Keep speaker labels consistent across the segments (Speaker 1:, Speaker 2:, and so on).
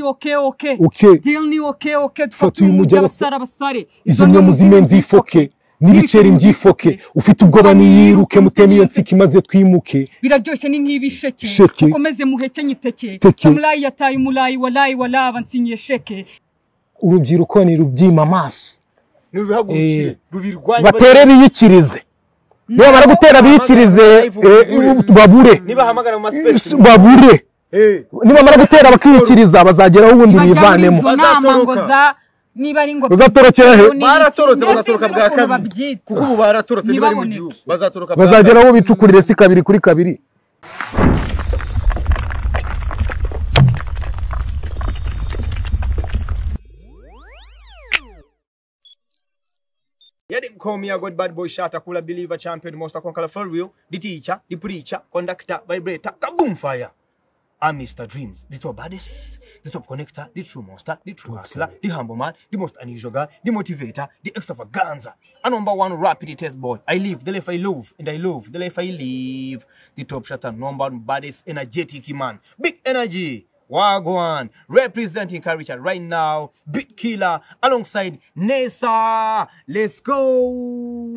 Speaker 1: oke oke
Speaker 2: oke
Speaker 1: dilni oke oke
Speaker 2: Fata
Speaker 1: dufate
Speaker 2: uyu
Speaker 1: uyu mujyi
Speaker 2: mujyi
Speaker 1: abasara abasare
Speaker 2: izo nyama uzime nzifoke n'ibiceri mbyifoke ufite ubwoba niyiruke muteme iyo nsika imaze twimuke
Speaker 1: biraryoshye ni nk'ibisheke
Speaker 2: Sheke.
Speaker 1: ukomeze muhekenye iteke
Speaker 2: Teke.
Speaker 1: samurayi yataye umurayi warayi waraba nsinyiye sheke
Speaker 2: urubyiruko ni rubyima amaso
Speaker 3: nirubihagurukire
Speaker 2: Eh,
Speaker 3: rubirwanye
Speaker 2: batere biyikirize nibamara gutera biyikirize eh, babure
Speaker 3: nibahamagara mu masipesi
Speaker 2: babure nibamara gutera bakiyikiriza bazageraho ubundi
Speaker 1: bajya muri
Speaker 2: bivanemo
Speaker 1: izo nama ngo
Speaker 3: Bazatoroka.
Speaker 1: za niba ari ngo
Speaker 2: Bazatorokera he?
Speaker 3: Baratorotse, bazatoroka bwa kabiri.
Speaker 1: kabiri
Speaker 3: kuko ubu baratorotse niba ari mu
Speaker 1: Ntibaboneke.
Speaker 3: gihugu bazatoroka bwa
Speaker 2: bazagera aho bicukurire si kabiri kuri kabiri
Speaker 3: Yet him call me a good bad boy shot, a cooler believer, champion, most conqueror for real, the teacher, the preacher, conductor, vibrator, kaboom fire. I'm Mr. Dreams, the top baddest, the top connector, the true monster, the true hustler, the humble man, the most unusual guy, the motivator, the extravaganza, a number one rapid test boy. I live the life I love, and I love the life I live. The top shot, and number one baddest, energetic man, big energy. Wagwan representing Karicha right now, Big Killer alongside Nessa. Let's go.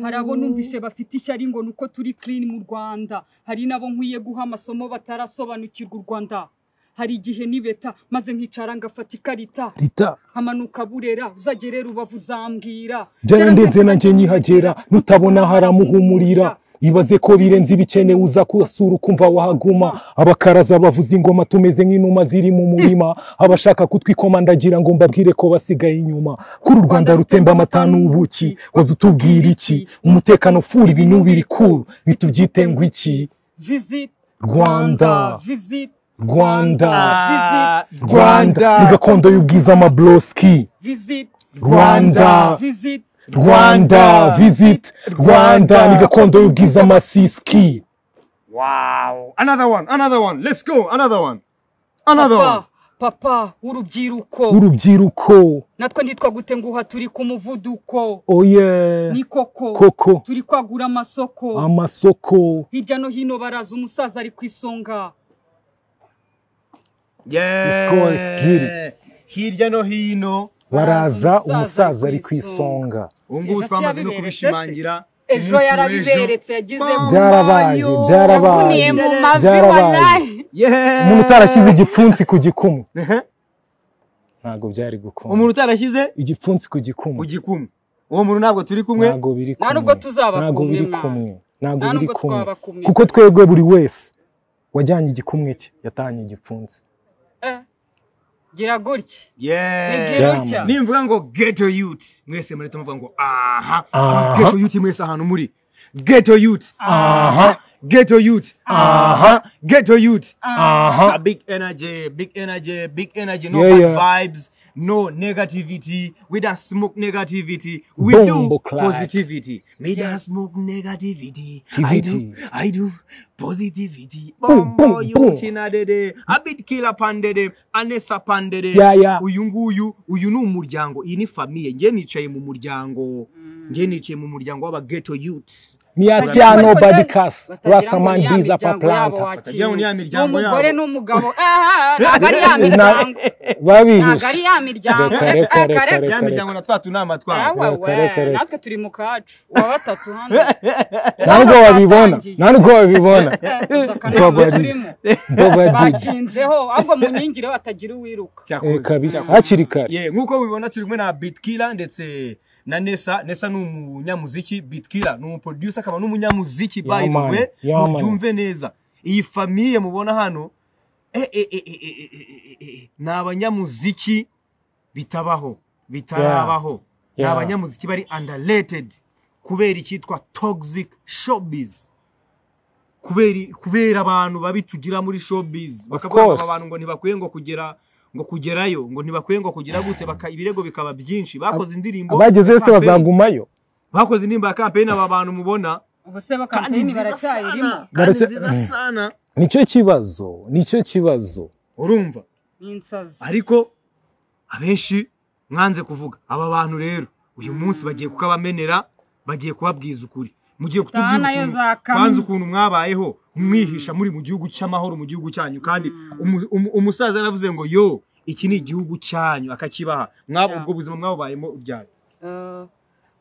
Speaker 1: hari abo numvise bafite ishyari ngo ni uko turi clean mu rwanda hari n'abo nkwiye guha amasomo batarasobanukirwa u rwanda hari igihe nibeta maze nkicara ngafata ikarita
Speaker 2: rita
Speaker 1: nkamanuka burera uzagerera ubavu uzambwira
Speaker 2: byarandenze nanjye nyihagera nutabona haramuhumurira ibaze ko birenze ibikenewe uza kusura ukumva wahaguma abakaraza bavuza ingoma tumeze nk'inuma ziri mu murima abashaka kutwikomandagira ngo mbabwire ko basigaye inyuma kuri u rwanda rutemba amata n'ubuki waza utubwira iki umutekano ufura ibinubiri kuru bitubyite ngo iki
Speaker 1: visit
Speaker 2: Rwanda.
Speaker 1: visit
Speaker 2: Rwanda.
Speaker 1: visit
Speaker 2: rwanda ni gakondo y'ubwiza amabroski
Speaker 1: visit
Speaker 2: Rwanda.
Speaker 1: visit
Speaker 2: rwanda visit rwanda ni gakondo y'ubwiza amasiski
Speaker 3: Wow. Another one, another one. Let's go. Another one. Another one.
Speaker 1: papa papa w'urubyiruko
Speaker 2: urubyiruko
Speaker 1: natwe ntitwa gute nguha turi ku muvuduko
Speaker 2: oye
Speaker 1: ni koko
Speaker 2: koko
Speaker 1: turi kwagura amasoko
Speaker 2: amasoko
Speaker 1: hirya no hino baraza umusaza ari ku isonga
Speaker 3: Yeah.
Speaker 2: go, let's get it.
Speaker 3: Hirya no hino.
Speaker 2: baraza
Speaker 1: Baraza
Speaker 2: umusaza ari ku
Speaker 1: isonga.
Speaker 2: isonga
Speaker 3: Ubu ngubu
Speaker 1: Sija
Speaker 3: twamaze no
Speaker 1: siyabiberetse
Speaker 3: kubishimangira.
Speaker 1: se?
Speaker 3: Umunsi
Speaker 1: Ejo yarabiberetse,
Speaker 3: w'ejo.
Speaker 1: yagizemo.
Speaker 2: Byarabaye,
Speaker 3: Mbayo.
Speaker 2: byarabaye.
Speaker 1: yavuniye mu mavi
Speaker 2: Byarabaye.
Speaker 1: walahi
Speaker 3: Yeah.
Speaker 2: umuntu utarashyize igipfunsi ku gikumu
Speaker 3: Ehe.
Speaker 2: ntabwo byari gukunda
Speaker 3: Umuntu utarashyize
Speaker 2: igipfunsi ku
Speaker 3: ku
Speaker 2: gikumu
Speaker 3: gikumu. Uwo muntu ntabwo turi kumwe.
Speaker 2: ntabwo biri
Speaker 1: Nta
Speaker 2: kumwe
Speaker 1: nubwo tuzaba
Speaker 2: ntabwo
Speaker 1: kumwe,
Speaker 2: biri
Speaker 1: man.
Speaker 2: kumwe ntabwo
Speaker 1: Nta
Speaker 2: biri
Speaker 1: nubwo
Speaker 2: kumwe
Speaker 1: twaba kumwe.
Speaker 2: kuko twebwe buri wese wajyanye igikumwe cye yatanye igipfunsi
Speaker 1: Eh, gira gutya
Speaker 3: Yeah.
Speaker 1: negera utya
Speaker 2: Jamani.
Speaker 3: nimvuga ngo ghetto youth mwese murahita muvuga ngo aha
Speaker 2: Aha.
Speaker 3: Aba ghetto youth mwese ahantu muri ghetto youth
Speaker 2: aha
Speaker 3: ghetto youth aha ghetto youth
Speaker 2: aha
Speaker 3: A big energy big energy big energy no
Speaker 2: Yeah,
Speaker 3: bad
Speaker 2: yeah.
Speaker 3: vibes no negativity we don't smoke negativity we
Speaker 2: Bombo
Speaker 3: do
Speaker 2: clad.
Speaker 3: positivity we don't smoke negativity i do
Speaker 2: Tivity.
Speaker 3: i do positivity
Speaker 2: Boom,
Speaker 3: bombo
Speaker 2: boom,
Speaker 3: youth
Speaker 2: boom.
Speaker 3: inadede a bit killer pandede anesa pandede
Speaker 2: Yeah, yeah.
Speaker 3: uyu nguyu uyu ni umuryango iyi ni famiye njye nicaye mu muryango njye nicaye mu muryango w'aba ghetto youth
Speaker 2: miyasiya nobody kasi
Speaker 1: Batagira ngo
Speaker 2: rastaman
Speaker 1: ni ya
Speaker 2: biza
Speaker 1: miryango yabo
Speaker 2: paplanta
Speaker 1: wakintu.
Speaker 3: Batagira ngo ni ya miryango
Speaker 1: N'umugore
Speaker 3: yabo.
Speaker 1: n'umugabo aha ntabwo ari ya
Speaker 2: Na-
Speaker 1: miryango ntabwo ari
Speaker 2: babihishe
Speaker 1: ya miryango
Speaker 2: Reka,
Speaker 1: Eh,
Speaker 2: reka,
Speaker 1: eh,
Speaker 2: reka,
Speaker 1: kare-
Speaker 2: reka.
Speaker 3: ya miryango na twa tunama twabo
Speaker 1: Awa
Speaker 2: Reka,
Speaker 1: we,
Speaker 2: reka, reka.
Speaker 1: natwe turi mu kacu uwa batatu hano
Speaker 2: nta nubwo wabibona
Speaker 1: Batangiye.
Speaker 2: nta nubwo wabibona
Speaker 1: Gusa kanama
Speaker 2: babari
Speaker 1: turimo.
Speaker 2: babari
Speaker 1: bakinzeho ahubwo mu nyingire batagira uwiruka
Speaker 3: Cyakoze,
Speaker 2: Eh, kabisa
Speaker 3: cyakoze.
Speaker 2: hakiri kare
Speaker 3: Yeah, nk'uko mubibona turi kumwe na bitkila ndetse na nesa nesa ni umunyamuziki bitkila ni umuproducer akaba n'umunyamuziki by the
Speaker 2: man,
Speaker 3: way
Speaker 2: yeah, man.
Speaker 3: mubyumve neza iyi famiye mubona hano eh, eh, eh, eh, eh, eh, eh, eh, eh, ni abanyamuziki bitabaho bitarabaho ni
Speaker 2: Yeah.
Speaker 3: abanyamuziki bari underrated kubera icyitwa toxic showbiz kubera kubera abantu babi tugira muri showbiz bakavuga ngo
Speaker 2: course.
Speaker 3: aba bantu ngo ntibakwiye ngo kugera ngo kugerayo ngo ntibakwiye ngo kugera gute baka, ibirego bikaba byinshi bakoze indirimbo
Speaker 2: abageze
Speaker 3: ya
Speaker 2: wese
Speaker 3: campaign-
Speaker 2: bazagumayo
Speaker 3: bakoze indirimbo ya kampeyini aba bantu mubona
Speaker 1: ubu se
Speaker 3: kandi
Speaker 1: bakampeyini
Speaker 3: nziza
Speaker 1: baracyayirimo
Speaker 3: sana kandi
Speaker 2: Baracya-
Speaker 3: nziza
Speaker 2: Mm.
Speaker 3: sana
Speaker 2: nicyo kibazo nicyo kibazo
Speaker 3: urumva
Speaker 1: ni insazi
Speaker 3: ariko abenshi mwanze kuvuga aba bantu rero uyu munsi bagiye kukabamenera bagiye kubabwiza ukuri mugiye kutubwira
Speaker 1: Sana yo
Speaker 3: ukuntu-
Speaker 1: za kamyo.
Speaker 3: kwanza ukuntu mwabayeho mwihisha muri mu gihugu cy'amahoro mu gihugu cyanyu kandi umu- umu- umusaza yaravuze ngo yo iki ni igihugu cyanyu akakibaha mwaba
Speaker 1: Yeah.
Speaker 3: ubwo buzima mwabubayemo uryari
Speaker 1: Eh,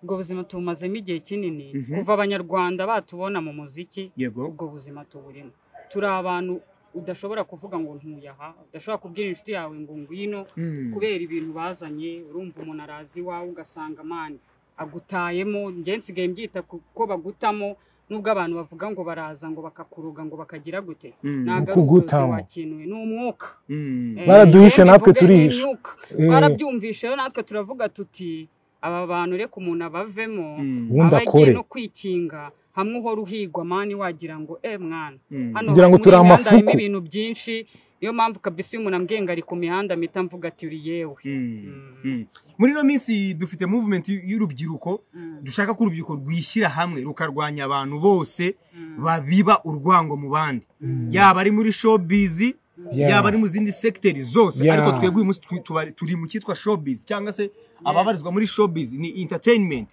Speaker 1: ubwo buzima tubumazemo igihe kinini
Speaker 3: Mhm.
Speaker 1: kuva abanyarwanda batubona mu muziki
Speaker 3: yego
Speaker 1: ubwo buzima tuburimo turi abantu udashobora kuvuga ngo ntuye aha udashobora kubwira inshuti yawe ngo ngwino
Speaker 3: Mm.
Speaker 1: kubera ibintu bazanye urumva umuntu araza iwawe ugasanga mani agutayemo njye nsigaye mbyita ku- ko bagutamo nubwo abantu bavuga ngo baraza ngo bakakuruga ngo bakagira gute
Speaker 3: Mm.
Speaker 1: ntabwo ari uburozi
Speaker 2: Ukugutamo.
Speaker 1: wakinuye ni umwuka
Speaker 3: Mm.
Speaker 1: Eh,
Speaker 2: Baraduhishe,
Speaker 1: njyewe
Speaker 2: natwe
Speaker 1: mbivuge ni
Speaker 2: turihishe.
Speaker 1: imyuka.
Speaker 2: Eh.
Speaker 1: twarabyumvishe rero natwe turavuga tuti aba bantu reka umuntu abavemo
Speaker 3: Mm.
Speaker 2: Ubundi
Speaker 1: aba agiye
Speaker 2: akore.
Speaker 1: no kwikinga hamwe uhora uhigwa mani wagira ngo e mwana
Speaker 3: Mm.
Speaker 1: hano
Speaker 2: Ngira ngo
Speaker 1: muri
Speaker 2: turi
Speaker 1: iyi mihanda harimo
Speaker 2: amafuku.
Speaker 1: ibintu byinshi niyo mpamvu kabisa iyo umuntu ambwenga ari ku mihanda mpita mvuga ati uri yewe
Speaker 3: Mm. Mm. muri ino minsi dufite movement y'urubyiruko dushaka ko urubyiruko rwishyira hamwe rukarwanya abantu bose babiba urwango mu bandi yaba ari muri showbiz
Speaker 2: Yeah.
Speaker 3: yaba ari mu zindi sekiteri zose
Speaker 2: Yeah.
Speaker 3: ariko twebwe uyu munsi twi- tuba- turi mu cyitwa showbiz cyangwa se ababarizwa muri showbiz ni entertainment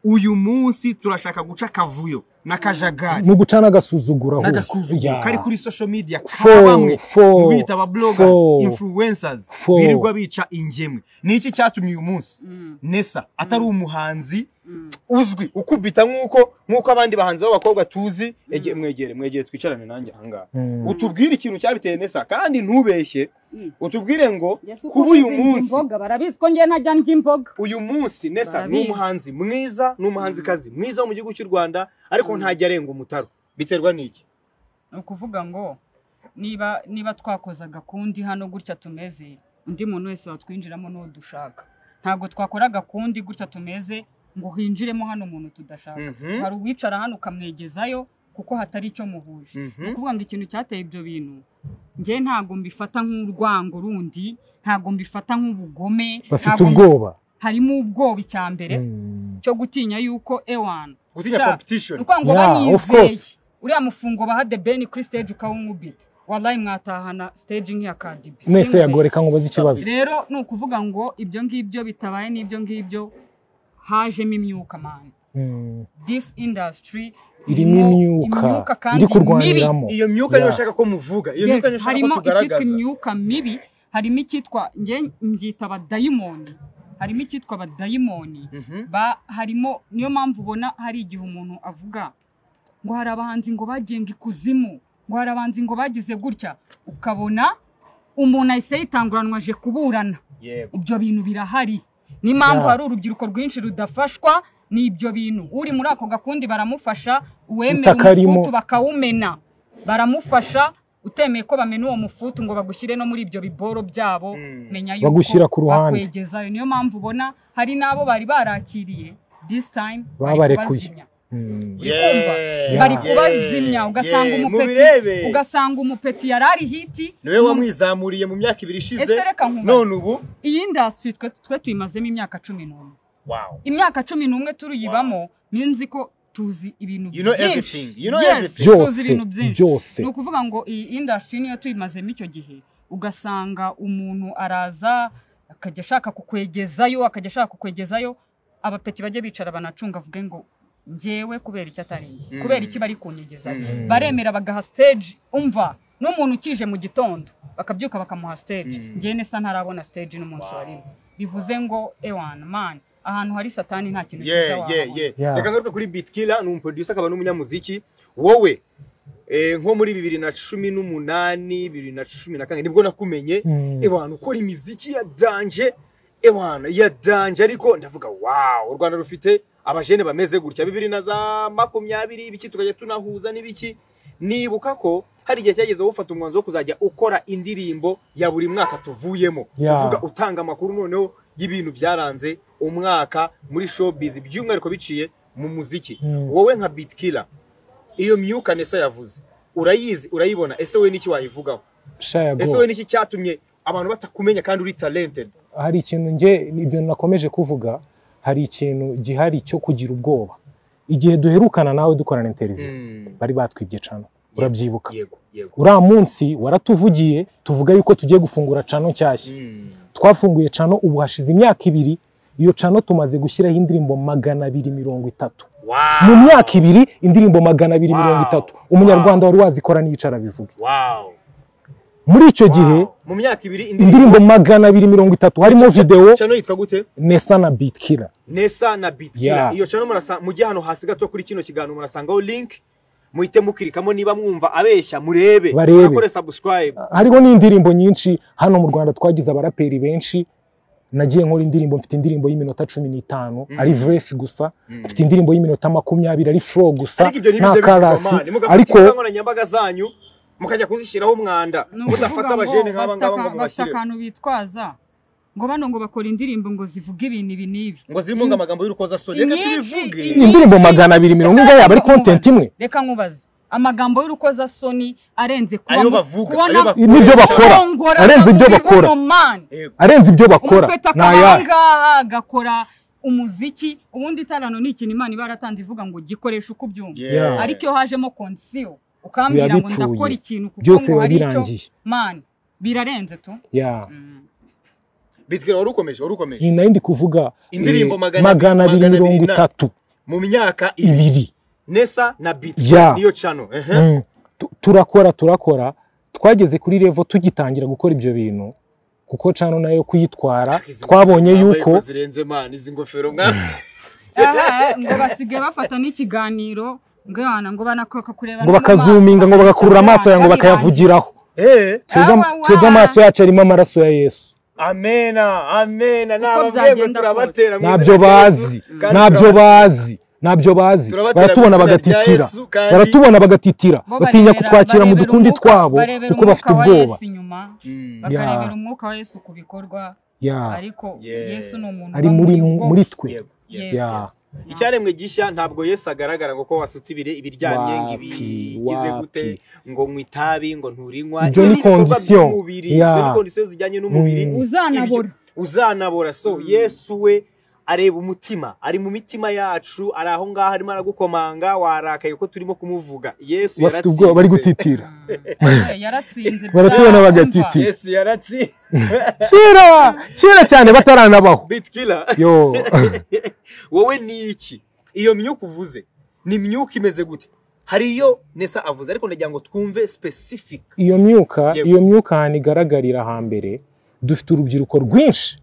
Speaker 3: uyu munsi turashaka guca akavuyo n'akajagari
Speaker 2: ni uguca n'agasuzuguro ahubwo.
Speaker 3: n'agasuzuguro
Speaker 2: Yeah.
Speaker 3: kari kuri social media
Speaker 2: Fo,
Speaker 3: kaba bamwe
Speaker 2: fo,
Speaker 3: mu bita aba bloggers
Speaker 2: fo,
Speaker 3: influencers
Speaker 2: fo.
Speaker 3: birirwa bica ingemwe ni iki cyatumye uyu munsi nesa atari umuhanzi uzwi ukubita nk'uko nk'uko abandi bahanzi b'abakobwa tuzi ege- mwegere mwegere twicarane nanjye ahangaha
Speaker 2: Mm.
Speaker 3: utubwire ikintu cyabiteye nesa kandi ntubeshye
Speaker 1: Mm.
Speaker 3: utubwire ngo kuba uyu munsi
Speaker 1: barabizi ko njyewe ntajya ndya imboga
Speaker 3: uyu munsi nesa ni
Speaker 1: Barabizi.
Speaker 3: umuhanzi mwiza ni umuhanzikazi mwiza wo mu gihugu cy'u rwanda ariko ntajya arenga umutaro biterwa n'iki
Speaker 1: ni ukuvuga ngo niba niba twakozaga kundi hano gutya tumeze undi muntu wese watwinjiramo n'uwo dushaka ntabwo twakoraga kundi gutya tumeze ngo hinjiremo hano umuntu tudashaka
Speaker 3: Mhm.
Speaker 1: hari uwicara hano ukamwegezayo kuko hatari icyo muhuje
Speaker 3: Mhm.
Speaker 1: ni ukuvuga ngo ikintu cyateye ibyo bintu njye ntabwo mbifata nk'urwango rundi ntabwo mbifata nk'ubugome
Speaker 2: bafite
Speaker 1: ntabwo mbi-
Speaker 2: ubwoba
Speaker 1: harimo ubwoba icya mbere
Speaker 2: Mm.
Speaker 1: cyo gutinya yuko ewan
Speaker 3: Gutinya
Speaker 1: Sha,
Speaker 3: competition.
Speaker 1: ni ukuvuga ngo
Speaker 2: Yeah, of
Speaker 1: banyizeye
Speaker 2: course.
Speaker 1: uriya mufungo baha the ben kuri stage ukawumubita wallahi mwatahana stage nk'iya Cardi B
Speaker 2: mwese
Speaker 1: Singupe.
Speaker 2: yagoreka ngo ubaze ikibazo
Speaker 1: rero ni ukuvuga ngo ibyo ngibyo bitabaye n'ibyo ngibyo hajemo imyuka mani
Speaker 2: Mm.
Speaker 1: this industry
Speaker 2: irimo imyuka
Speaker 1: imyuka kandi
Speaker 2: iri kurwaniramo
Speaker 3: iyo myuka niyo
Speaker 2: Yeah.
Speaker 3: ushaka ko muvuga iyo
Speaker 1: mibi
Speaker 3: myuka niyo
Speaker 1: yes,
Speaker 3: ushaka ko
Speaker 1: harimo icyitwa
Speaker 3: tugaragaza
Speaker 1: imyuka mibi harimo icyitwa nge mbyita abadayimoni harimo icyitwa abadayimoni
Speaker 3: Mhm.
Speaker 1: ba harimo niyo mpamvu ubona hari igihe umuntu avuga ngo hari abahanzi ngo bagenga ikuzimu ngo hari abahanzi ngo bagize gutya ukabona umuntu ahise yitanguranwa aje kuburana
Speaker 3: yego
Speaker 1: ibyo bintu birahari n'impamvu
Speaker 2: Yeah.
Speaker 1: hari urubyiruko rwinshi rudafashwa ni ibyo bintu uri muri ako gakundi baramufasha uwemeye
Speaker 2: Utakarimo.
Speaker 1: umufutu bakawumena baramufasha utemeye ko bamena uwo mufutu ngo bagushyire no muri ibyo biboro byabo menya yuko
Speaker 2: Bagushyira ku ruhande.
Speaker 1: bakwegezayo niyo mpamvu ubona hari n'abo bari barakiriye this time bari
Speaker 2: Babarekuye.
Speaker 1: kubazimya.
Speaker 2: Mm.
Speaker 1: kumva?
Speaker 3: Yeah.
Speaker 1: bari
Speaker 2: Yeah.
Speaker 1: kubazimya ugasanga
Speaker 3: Yeah.
Speaker 1: umupeti
Speaker 3: Mubirebe.
Speaker 1: ugasanga umupeti yari ari hiti
Speaker 3: niwe wamwizamuriye mu myaka ibiri ishize
Speaker 1: Ese reka nkubaze.
Speaker 3: none ubu
Speaker 1: iyi indasitiri twe twe tuyimazemo imyaka cumi n'umwe
Speaker 3: wow
Speaker 1: imyaka cumi n'umwe turuyibamo ninzi ko tuzi ibintu
Speaker 3: You know everything.
Speaker 1: byinshi
Speaker 3: You know
Speaker 1: Yes,
Speaker 3: everything.
Speaker 1: tuzi
Speaker 2: byose
Speaker 1: ibintu byinshi
Speaker 2: byose
Speaker 1: ni ukuvuga ngo iyi indasitiri niyo tuyimazemo icyo gihe ugasanga umuntu araza akajya ashaka kukwegezayo akajya ashaka kukwegezayo abapeti bajye bicara banacunga avuge ngo ngewe kubera icyo atari njye kubera iki bari kunyegezayo baremera bagaha stage umva n'umuntu ukije mu gitondo bakabyuka bakamuha stage ngewe nesa ntarabona stage n'umunsi wa rimwe bivuze ngo ewana mani ahantu hari satani nta kintu cyiza
Speaker 3: yeah, yeah,
Speaker 1: wahabona
Speaker 3: yeah.
Speaker 2: Yeah.
Speaker 3: reka ngaruke kuri bitkiller ni umuproducer akaba n'umunyamuziki wowe eh, nko muri bibiri na cumi n'umunani bibiri na cumi na kane nibwo nakumenye
Speaker 2: Mm.
Speaker 3: ewana ukora imiziki ya danje ewana ya danje ariko ndavuga wow u rwanda rufite abajene bameze gutya bibiri na za makumyabiri ibiki tukajya tunahuza n'ibiki nibuka ko hari igihe cyageze wowe ufata umwanzuro wo kuzajya ukora indirimbo ya buri mwaka tuvuyemo
Speaker 2: Yeah.
Speaker 3: uvuga utanga amakuru noneho y'ibintu byaranze umwaka muri showbiz by'umwihariko biciye mu muziki wowe nka bitkiller iyo myuka nesa yavuze urayizi urayibona ese we n'iki wayivugaho
Speaker 2: Sha ya
Speaker 3: ese
Speaker 2: go.
Speaker 3: we n'iki cyatumye abantu batakumenya kandi uri talented
Speaker 2: hari ikintu nge ibyo nakomeje kuvuga hari ikintu gihari cyo kugira ubwoba igihe duherukana nawe dukorana interview bari batwibye cano urabyibuka
Speaker 3: yego yego
Speaker 2: uriya munsi waratuvugiye tuvuga yuko tugiye gufungura cano nshyashya twafunguye cano ubu hashize imyaka ibiri iyo cano tumaze gushyiraho indirimbo magana abiri mirongo itatu
Speaker 3: wow
Speaker 2: mu myaka ibiri indirimbo magana abiri
Speaker 3: Wow.
Speaker 2: mirongo itatu umunyarwanda wari wazikorana yicara bivuge
Speaker 3: wow
Speaker 2: muri icyo gihe
Speaker 3: Wow. mu myaka ibiri
Speaker 2: indirimbo magana abiri mirongo itatu harimo videwo
Speaker 3: channel yitwa gute
Speaker 2: nesa na bitkira
Speaker 3: nesa na bitkira
Speaker 2: Yeah.
Speaker 3: iyo channel murasa mujye hano hasi gato kuri kino kiganiro murasangaho link muhite mukirikamo niba mwumva abeshya murebe
Speaker 2: Barebe.
Speaker 3: mukore subscribe
Speaker 2: hariho n'indirimbo nyinshi hano mu rwanda twagize abaraperi benshi nagiye nkora indirimbo mfite indirimbo y'iminota cumi n'itanu ari veresi gusa mfite indirimbo y'iminota makumyabiri ari furo gusa
Speaker 3: ariko ibyo
Speaker 2: nta
Speaker 3: nibyo
Speaker 2: karasi
Speaker 3: mugafata
Speaker 2: ariko
Speaker 3: inkoranyambaga zanyu mukajya kuzishyiraho umwanda
Speaker 1: Ni
Speaker 3: mudafata
Speaker 1: ukuvuga
Speaker 3: abajene
Speaker 1: ngo
Speaker 3: nk'aba
Speaker 1: bafite
Speaker 3: ngaba
Speaker 1: aka-
Speaker 3: ngo
Speaker 1: bafite
Speaker 3: mubashyire
Speaker 1: akantu bitwaza ngo bano ngo bakora indirimbo ngo zivuge ibintu ibi n'ibi
Speaker 3: ngo zirimo ngo amagambo y'urukozasoni reka
Speaker 1: Inyinshi-
Speaker 3: tubivuge
Speaker 1: inyinshi-
Speaker 2: indirimbo magana abiri mirongo
Speaker 1: Ese
Speaker 2: ingahe yaba ari
Speaker 1: reka nkubaze.
Speaker 2: kontenti imwe
Speaker 1: reka nkubaze amagambo y'urukozasoni arenze kuba
Speaker 3: Ayo
Speaker 1: mu-
Speaker 3: bavuga,
Speaker 1: kubona
Speaker 3: ayo bavuga.
Speaker 2: n'ibyo bakora
Speaker 1: kurongora
Speaker 2: arenze ibyo
Speaker 1: mu
Speaker 2: bakora
Speaker 1: bivugomani.
Speaker 3: Yego.
Speaker 2: arenze ibyo bakora
Speaker 1: umupeta
Speaker 2: ni ayahe
Speaker 1: akabanga agakora umuziki ubundi itarano ni ikintu imana iba yaratanze ivuga ngo gikoresha uko ubyumva
Speaker 3: Yeah.
Speaker 1: ariko iyo hajemo konsiyo ukambwira ngo
Speaker 2: Birabipfuye.
Speaker 1: ndakora ikintu kuko
Speaker 2: Byose
Speaker 1: ngo
Speaker 2: biba
Speaker 1: hari icyo
Speaker 2: birangiye.
Speaker 1: mani birarenze tu
Speaker 2: Yeah.
Speaker 3: bitwira wari ukomeje wari ukomeje
Speaker 2: iyi nayo ndi kuvuga
Speaker 3: Indirimbo
Speaker 2: eh,
Speaker 3: magana-
Speaker 2: magana abiri
Speaker 3: magana
Speaker 2: mirongo
Speaker 3: abiri na-
Speaker 2: itatu
Speaker 3: mu myaka ibiri
Speaker 2: ibiri
Speaker 3: nesa na biti
Speaker 2: Yeah.
Speaker 3: niyo channel ehe
Speaker 2: Mm. Tu- turakora turakora twageze kuri revo tugitangira gukora ibyo bintu kuko cano nayo kuyitwara
Speaker 3: Izi
Speaker 2: twabonye
Speaker 3: ngofero
Speaker 2: yuko
Speaker 3: bambaye ko zirenze man izi ngofero mwana
Speaker 1: Aha, ngo basigaye bafata n'ikiganiro ngana ngo banakaka kureba
Speaker 2: ngo
Speaker 1: no mu
Speaker 2: bakazuminga
Speaker 1: maso.
Speaker 2: ngo bagakurura amaso yawe ngo
Speaker 1: Abana
Speaker 2: bakayavugiraho
Speaker 3: eh
Speaker 2: Twebwe am-
Speaker 1: Awawa.
Speaker 2: twebwe amaso yacu arimo amaraso ya yesu
Speaker 3: amena amena nababwiye ngo
Speaker 1: byagenda
Speaker 3: turabatera mu
Speaker 2: ntabyo
Speaker 3: izina rya Yesu,
Speaker 2: bazi
Speaker 3: kandi
Speaker 2: ntabyo
Speaker 3: turaba-
Speaker 2: bazi ntabyo bazi
Speaker 3: Turabatera
Speaker 2: baratubona
Speaker 3: mu izina rya
Speaker 2: bagatitira
Speaker 3: Yesu, kandi-
Speaker 2: baratubona bagatitira
Speaker 1: Bo
Speaker 2: batinya
Speaker 1: barebera-
Speaker 2: kutwakira mu
Speaker 1: barebera
Speaker 2: dukundi
Speaker 1: umwuka-
Speaker 2: twabo
Speaker 1: barebera
Speaker 2: kuko bafite
Speaker 1: umwuka wa
Speaker 2: ubwoba
Speaker 1: Yesu inyuma
Speaker 3: Mm.
Speaker 1: bakarebera umwuka wa yesu ku bikorwa
Speaker 2: Yeah.
Speaker 1: ariko
Speaker 3: Yeah.
Speaker 1: yesu ni umuntu
Speaker 2: ari
Speaker 1: uba
Speaker 2: muri
Speaker 1: ubwo.
Speaker 2: muri twe
Speaker 3: Yego, yego.
Speaker 1: Yes.
Speaker 2: Yeah.
Speaker 3: icyaremwe gishya ntabwo yesu agaragara ngo ko wasutse ibire ibiryamye ngo
Speaker 2: Wapi,
Speaker 3: ibigize gute
Speaker 2: wapi.
Speaker 3: ngo nywe itabi ngo nturinywa
Speaker 2: Ibyo ni
Speaker 3: ibikorwa
Speaker 2: condition.
Speaker 3: by'umubiri
Speaker 2: Yeah.
Speaker 3: ibyo ni condition zijyanye n'umubiri
Speaker 2: Mm.
Speaker 1: Uzanabora.
Speaker 3: Ibyo- uzanabora so yesu we areba umutima ari mu mitima yacu ari aho ngaho arimo aragukomanga warakaye ko turimo kumuvuga yesu
Speaker 2: bafite ubwoba bari gutitira
Speaker 1: Ah, yaratsinze
Speaker 2: Baratubona
Speaker 1: bya-
Speaker 2: bagatitira.
Speaker 1: umva.
Speaker 3: yesu yaratsi
Speaker 2: kera kera cyane bataranabaho
Speaker 3: bitkiller
Speaker 2: yo
Speaker 3: wowe ni iki iyo myuka uvuze ni myuka imeze gute hari iyo nesa avuze ariko ndagira ngo twumve specific
Speaker 2: iyo myuka
Speaker 3: Yego.
Speaker 2: iyo myuka ahantu igaragarira hambere dufite urubyiruko rwinshi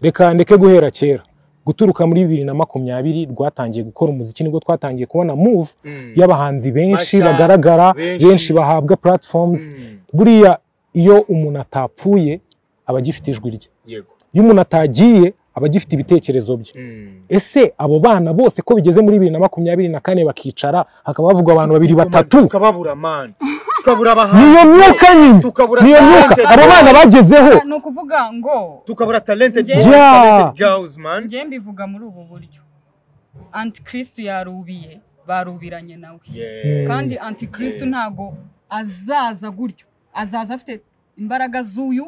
Speaker 2: reka ndeke guhera kera guturuka muri bibiri na makumyabiri rwatangiye gukora umuziki nibwo twatangiye kubona move
Speaker 3: Mm.
Speaker 2: y'abahanzi benshi
Speaker 3: Mashya,
Speaker 2: bagaragara
Speaker 3: benshi.
Speaker 2: benshi bahabwa platforms
Speaker 3: Mm.
Speaker 2: buriya iyo umuntu atapfuye aba agifite ijwi rye
Speaker 3: yego
Speaker 2: iyo umuntu atagiye aba agifite ibitekerezo bye ese abo bana bose ko bigeze muri bibiri na makumyabiri na kane bakicara hakaba havugwa abantu babiri batatu
Speaker 3: tukababura mani tukabura abahanzi
Speaker 2: niyo myuka nyine
Speaker 3: Tukabura
Speaker 2: niyo myuka
Speaker 3: talent.
Speaker 2: abo bana bagezeho
Speaker 1: ni ukuvuga ngo
Speaker 3: tukabura talented
Speaker 1: Yeah.
Speaker 3: boys, talented girls man
Speaker 1: njye mbivuga muri ubu buryo antikristo yarubiye barubiranye nawe
Speaker 3: Yeah.
Speaker 1: kandi antikristo ntago azaza gutyo azaza afite imbaraga z'uyu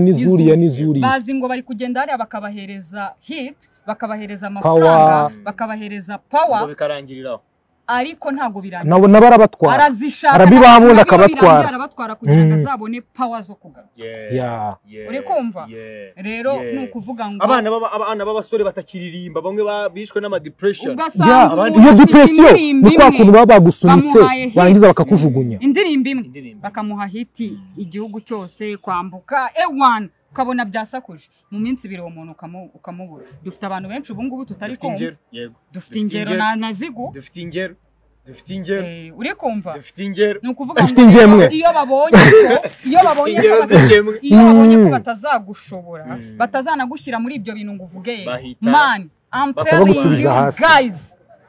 Speaker 1: n'iz'uyu,
Speaker 2: nizuriya
Speaker 1: n'iz'uyu.
Speaker 2: nizuriya
Speaker 1: bazi ngo bari kugenda hariya bakabahereza hit bakabahereza amafaranga
Speaker 2: Power.
Speaker 1: bakabahereza
Speaker 3: ngo
Speaker 1: power
Speaker 3: bikarangiriraho
Speaker 1: ariko ntago birangira
Speaker 2: nabo barabatwara
Speaker 1: arazishaka
Speaker 2: arabibaha ubundi
Speaker 1: nabiba birangira,
Speaker 2: akabatwara.
Speaker 1: arabatwara kugira ngo
Speaker 2: Mm.
Speaker 1: azabone power zo kugaruka
Speaker 3: Yeah.
Speaker 2: Yeah.
Speaker 3: Yeah.
Speaker 1: Uri kumva?
Speaker 3: Yeah.
Speaker 1: rero
Speaker 3: Yeah.
Speaker 1: ni ukuvuga ngo
Speaker 3: abana baba- abana b'abasore batakiririmba bamwe ba- bishwe n'amadepression
Speaker 2: Yeah,
Speaker 1: ugasanga umuntu
Speaker 2: iyo
Speaker 1: afite
Speaker 2: depression
Speaker 1: indirimbo
Speaker 2: ni kwa
Speaker 1: imwe.
Speaker 2: kuntu baba bagusunitse
Speaker 1: bamuhaye hits.
Speaker 2: barangiza bakakujugunya
Speaker 1: indirimbo imwe
Speaker 3: Indirimbo.
Speaker 1: bakamuha hiti igihugu cyose kwambuka ewan ukabona byasakuje mu minsi ibiri uwo muntu ukamu- ukamubura dufite abantu benshi ubu ngubu tutari
Speaker 3: dufite
Speaker 1: kumva
Speaker 3: ingero yego
Speaker 1: dufite ingero na na zigu
Speaker 3: dufite ingero dufite ingero
Speaker 1: Eh, uri kumva
Speaker 3: dufite ingero
Speaker 1: ni ukuvuga
Speaker 2: Dufite
Speaker 1: ngo
Speaker 2: ingemwe.
Speaker 1: iyo babonye ko iyo babonye ko
Speaker 3: ingero
Speaker 1: bata-
Speaker 3: z'ingemwe
Speaker 1: iyo babonye ko
Speaker 2: Mm.
Speaker 1: batazagushobora
Speaker 3: Mm.
Speaker 1: batazanagushyira muri ibyo bintu ngo uvuge
Speaker 3: Bahita-
Speaker 1: man I'm
Speaker 3: Bakaba
Speaker 1: telling
Speaker 2: bagusubiza
Speaker 1: you
Speaker 2: hasi.
Speaker 1: guys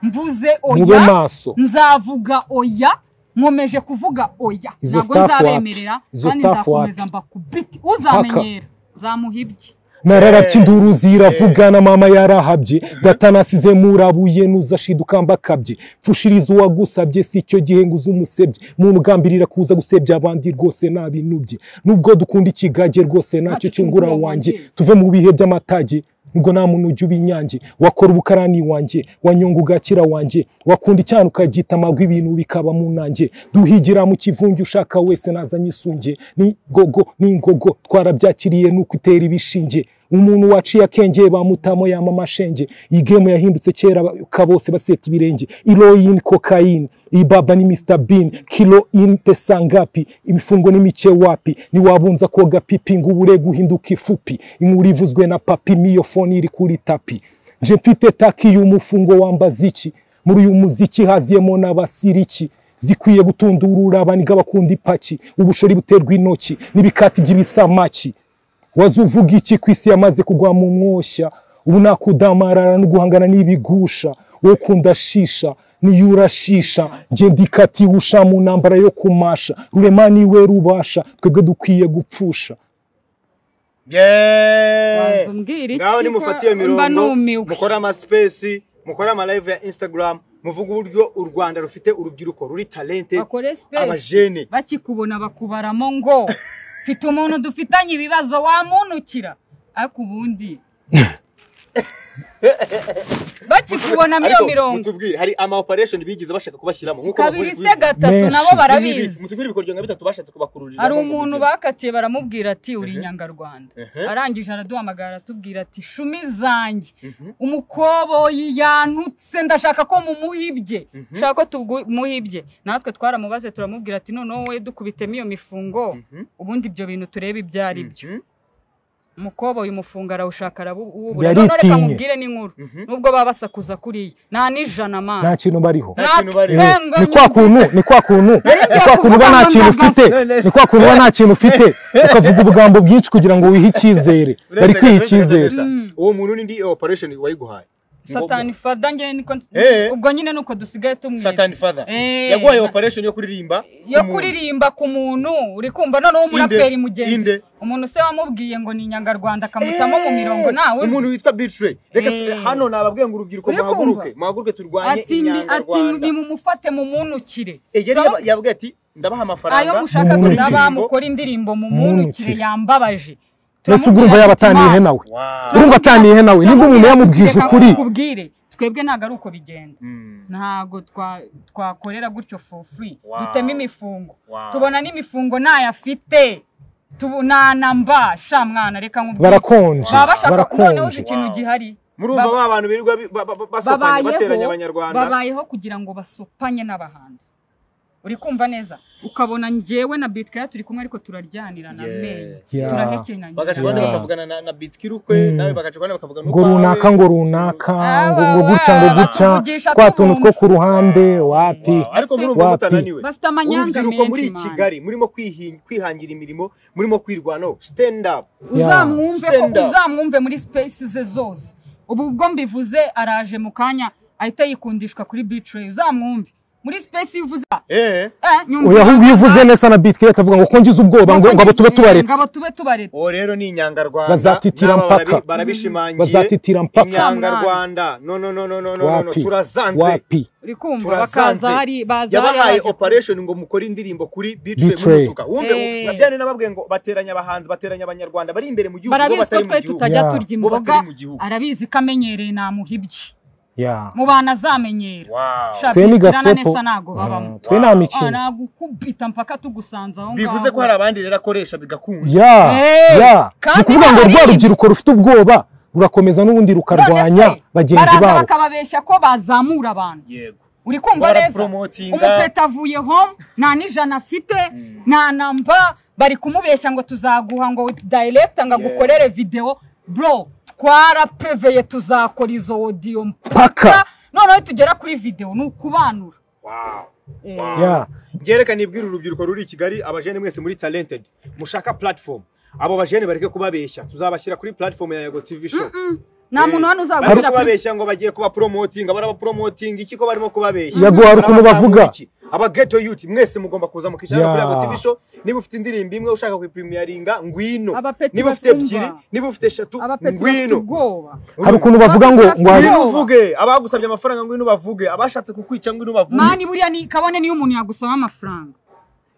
Speaker 1: mvuze
Speaker 2: mube
Speaker 1: oya
Speaker 2: maso
Speaker 1: nzavuga oya nkomeje kuvuga oya
Speaker 2: Izo
Speaker 1: ntabwo
Speaker 2: staff
Speaker 1: nzabemerera
Speaker 2: wapi? Izo
Speaker 1: kandi
Speaker 2: staff
Speaker 1: nzakomeza
Speaker 2: wapi?
Speaker 1: mbakubiti uzamenyera nzamuhibye
Speaker 2: nararabye induru ziravugana mama yarahabye data nasize murabuye nuzashidukamba mbakabye pfushiriza uwagusabye si icyo gihe ngo uze umusebye muntu ugambirira kuza gusebya abandi rwose nabinubye nubwo dukunda ikigage rwose nacyo cyungura wanjye tuve mu bihe by'amatage nubwo nta muntu ujya uba inyange wakora ubukarani wanjye wanyonga ugakira wanjye wakunda icyana ukagita amagwi ibintu bikaba mu nanjye duhigira mu kivunge ushaka wese nazanye isunge ni gogo ni ingogo twarabyakiriye nuko itera ibishinge umuntu waciye akengeye bamutamo yama amashenge iyi gemu yahindutse kera ka bose baseta ibirenge iroyini kokayini iyi baba ni misita bini kiro ini pesa ngapi imifungo ni mike wapi ntiwabunza koga pipi ngo ubure guhinduka ifupi inkuru ivuzwe na papi miyo fone iri kuri tapi nje mfite taki y'umufungo wambaza iki muri uyu muziki haziyemo n'abasiriki zikwiye gutundurura abaniga bakunda ipaki ubushori buterwa intoki n'ibikati by'ibisamaki waze uvuga iki ku isi yamaze kugwa mu mwoshya ubu nakudamarara no guhangana n'ibigusha wowe ukunda shisha niyo urashisha njye ndikati usha mu ntambara yo kumasha rurema niwe rubasha twebwe dukwiye gupfusha
Speaker 1: Waza umbwira iki
Speaker 3: ngaho nimufatiye
Speaker 1: ko mba
Speaker 3: mirongo
Speaker 1: numiwe.
Speaker 3: mukore amasipesi mukore amalive ya instagram muvuge uburyo u rwanda rufite urubyiruko ruri talente
Speaker 1: bakore
Speaker 3: abajene
Speaker 1: sipesi bakikubona bakubaramo ngo mfite umuntu dufitanye ibibazo wamunukira ariko ubundi bakikubona muri iyo
Speaker 3: Ariko
Speaker 1: mirongo
Speaker 3: mutubwire hari ama operation bigize bashaka kubashyiramo nk'uko
Speaker 1: kabiri
Speaker 3: bakuzi
Speaker 1: se gatatu
Speaker 2: Menshi.
Speaker 1: nabo
Speaker 3: Ibi-
Speaker 1: barabizi
Speaker 3: mutubwire ibikoryo nka bitatu bashatse kubakururira
Speaker 1: hari umuntu bakatiye baramubwira ati uri inyangarwanda arangije araduhamagara aratubwira ati shumi zanjye umukoboyi yantutse ndashaka ko mumuhibye shaka ko tumuhibye natwe twaramubaze turamubwira ati noneho wowe dukubitemo iyo mifungo ubundi ibyo bintu turebe ibyo ari byo umukoboyi umufungo arawushaka arawubura
Speaker 2: Yaritinye.
Speaker 1: none reka mubwire n'inkuru nubwo baba basakuza kuriya nta n'ijana
Speaker 2: nta
Speaker 1: mana
Speaker 2: kintu bariho
Speaker 3: nta kintu bari-
Speaker 2: Eh, ni kwa kuntu ni kwa kuntu ni kwa kuntu uba nta kintu ufite ni kwa kuntu uba nta kintu ufite ukavuga ubugambo bwinshi kugira ngo wihe icyizere bari kwiha icyizere
Speaker 3: uwo muntu ni ndi operation wayiguhaye
Speaker 1: satani fada njye niko
Speaker 3: Eh.
Speaker 1: ubwo nyine nuko dusigaye tumwita
Speaker 3: satani father
Speaker 1: Eh.
Speaker 3: yaguhaye operation yo kuririmba
Speaker 1: yo
Speaker 3: umuntu.
Speaker 1: kuririmba ku muntu uri kumva noneho umuraperi
Speaker 3: Inde, inde.
Speaker 1: mugenzi umuntu se wamubwiye ngo ni inyangarwanda akamutamo mu mirongo nawe uzi.
Speaker 3: umuntu witwa bitray reka
Speaker 1: Eh.
Speaker 3: tu- hano nababwiye ngo urubyiruko
Speaker 1: Uri kumva?
Speaker 3: muhaguruke muhaguruke turwanye
Speaker 1: ati mbi- ati
Speaker 3: inyangarwanda
Speaker 1: nimumufate mumunukire
Speaker 3: Eh, yari
Speaker 1: So,
Speaker 3: yaba- yavuga ati ndabaha amafaranga
Speaker 1: ayo mushaka
Speaker 2: Mumunukire.
Speaker 1: sinaba mukora indirimbo mumunukire
Speaker 2: Mumunukire.
Speaker 1: yambabaje
Speaker 2: mbese ubwo urumva
Speaker 1: Turamubwira
Speaker 2: yaba
Speaker 1: ati, "Ma,
Speaker 2: ataniyehe nawe
Speaker 3: Wow.
Speaker 2: urumva ataniyehe nawe nimba umuntu
Speaker 1: turamubwira
Speaker 2: yamubwije
Speaker 1: ati, "Reka
Speaker 2: ukuri
Speaker 1: nkukubwire." twebwe ntabwo ari uko bigenda
Speaker 3: Mm.
Speaker 1: ntago twa- twakorera gutyo for free
Speaker 3: Wow.
Speaker 1: dutema imifungo
Speaker 3: Wow.
Speaker 1: tubona n'imifungo ntayafite tubu- nanamba sha mwana reka nkubwire
Speaker 2: barakonje
Speaker 1: baba bashaka noneho uzi
Speaker 2: barakonje
Speaker 1: ikintu
Speaker 3: Wow.
Speaker 1: gihari
Speaker 3: murumva
Speaker 1: Ba-
Speaker 3: ba bantu birirwa bi- ba- ba- ba- basopanye bateranya
Speaker 1: babayeho
Speaker 3: abanyarwanda
Speaker 1: babayeho kugira ngo basopanye n'abahanzi uri kumva neza ukabona njyewe na bitkaya turi kumwe ariko turaryanirana
Speaker 3: Yeah.
Speaker 1: amenyo
Speaker 2: Yeah.
Speaker 1: turahekenanye
Speaker 3: bagacwa
Speaker 2: Yeah.
Speaker 3: bakavugana na, na bitkirukwe nawe bagacwa bakavugana
Speaker 2: ngo runaka ngo runaka ngo ngo
Speaker 1: Awa,
Speaker 2: gutya ngo
Speaker 1: awa,
Speaker 2: gutya
Speaker 1: batuvugisha
Speaker 2: twa tuntu
Speaker 1: tubumva.
Speaker 2: two ku ruhande wapi
Speaker 3: ariko murumva
Speaker 2: Wapi?
Speaker 3: mutananiwe
Speaker 1: Bafite amanyanga
Speaker 3: urubyiruko
Speaker 1: menshi,
Speaker 3: muri
Speaker 1: man.
Speaker 3: kigali murimo kwihi- kwihangira imirimo murimo kwirwanaho stand up
Speaker 1: uzamwumve ko
Speaker 3: Stand up.
Speaker 1: uzamwumve muri space ze zose ubu ubwo mbivuze araje mu kanya ahita yikundishwa kuri bitrayi uzamwumve muri space iyo uvuze
Speaker 3: eh
Speaker 1: eh, nyumva
Speaker 2: oya ahubwo iyo uvuze
Speaker 1: inanga,
Speaker 2: neza na bitwi akavuga ngo kongize ubwoba ngo ngo abo tube tubaretse
Speaker 1: ngo abo tube tubaretse
Speaker 3: uwo rero ni inyangarwanda
Speaker 2: Bazatitira
Speaker 3: n'aba barabi-
Speaker 2: mpaka.
Speaker 3: barabishimangiye
Speaker 2: Bazatitira mpaka.
Speaker 3: inyangarwanda no no no no no no no
Speaker 2: wapi
Speaker 3: turazanze
Speaker 2: wapi
Speaker 1: uri kumva
Speaker 3: turasanze
Speaker 1: bakaza hari baza hari
Speaker 3: yabahaye
Speaker 1: abaje-
Speaker 3: operation ngo mukore indirimbo kuri
Speaker 2: Beatrice.
Speaker 3: bitumutuka wumve
Speaker 1: Eh.
Speaker 3: nabyane nababwiye ngo bateranya abahanzi bateranya abanyarwanda bari imbere mu gihugu bo
Speaker 1: barabizi ko
Speaker 3: batari mu
Speaker 1: twe
Speaker 3: gihugu
Speaker 1: tutajya
Speaker 2: Yeah.
Speaker 1: turya
Speaker 3: Bo
Speaker 1: imboga
Speaker 3: batari mu gihugu.
Speaker 1: arabizi ko amenyereye namuhibye
Speaker 2: ya
Speaker 1: mu bantu azamenyera
Speaker 3: Wow.
Speaker 1: Shaka
Speaker 2: twe ni
Speaker 1: ikirana
Speaker 2: gasepo
Speaker 1: nesa ntago habamo
Speaker 2: Mm, twe nta
Speaker 1: Ah,
Speaker 2: mikino
Speaker 1: nagukubita mpaka tugusanze aho ngaho
Speaker 3: bivuze ko hari abandi rero akoresha bigakunda
Speaker 2: ya
Speaker 1: Hey,
Speaker 2: ya ni
Speaker 1: kandi
Speaker 2: ukuvuga ngo
Speaker 1: bari-
Speaker 2: rwa rubyiruko rufite ubwoba rurakomeza n'ubundi
Speaker 1: None se,
Speaker 2: rukarwanya bagenzi
Speaker 1: baraza
Speaker 2: babo
Speaker 1: bakababeshya ko bazamura abantu
Speaker 3: yego
Speaker 1: uri kumva neza
Speaker 3: Barapromotinga.
Speaker 1: umupeta avuye home nta n'ijana afite nta namba bari kumubeshya ngo tuzaguha ngo dayiregita ngo agukorere videwo bro twarapeveye tuzakora izo odiyo mpaka
Speaker 2: Paka.
Speaker 1: noneho tugera kuri videwo ni ukubanura
Speaker 3: wow
Speaker 1: Eh.
Speaker 2: ya
Speaker 3: ngereka nibwira urubyiruko ruri i kigali abajene mwese muri talented mushaka platform abo bajene bareke kubabeshya tuzabashyira kuri platform ya yego tv show
Speaker 1: nta muntu hano
Speaker 3: bari
Speaker 1: uzagushyira kuri
Speaker 3: kubabeshya ngo bagiye kubapromotinga barabapromotinga iki ko barimo kubabeshya
Speaker 2: Yego, hari ukuntu bavuga.
Speaker 3: Barabazamura iki? aba geto youth mwese mugomba kuza mukishana
Speaker 2: Yeah.
Speaker 3: kuri yego tv show niba ufite indirimbo imwe ushaka kuyipremiyaringa ngwino
Speaker 1: Abapeti
Speaker 3: niba ufite
Speaker 1: batumva.
Speaker 3: ebyiri niba ufite eshatu
Speaker 1: abapeti bafite
Speaker 3: ngwino
Speaker 1: ubwoba
Speaker 2: hari ukuntu bavuga ngo ngo hari-
Speaker 3: ngwino uvuge abagusabye amafaranga ngwino bavuge abashatse kukwica ngwino bavuge
Speaker 1: mani buriya ni kabone niyo umuntu yagusaba amafaranga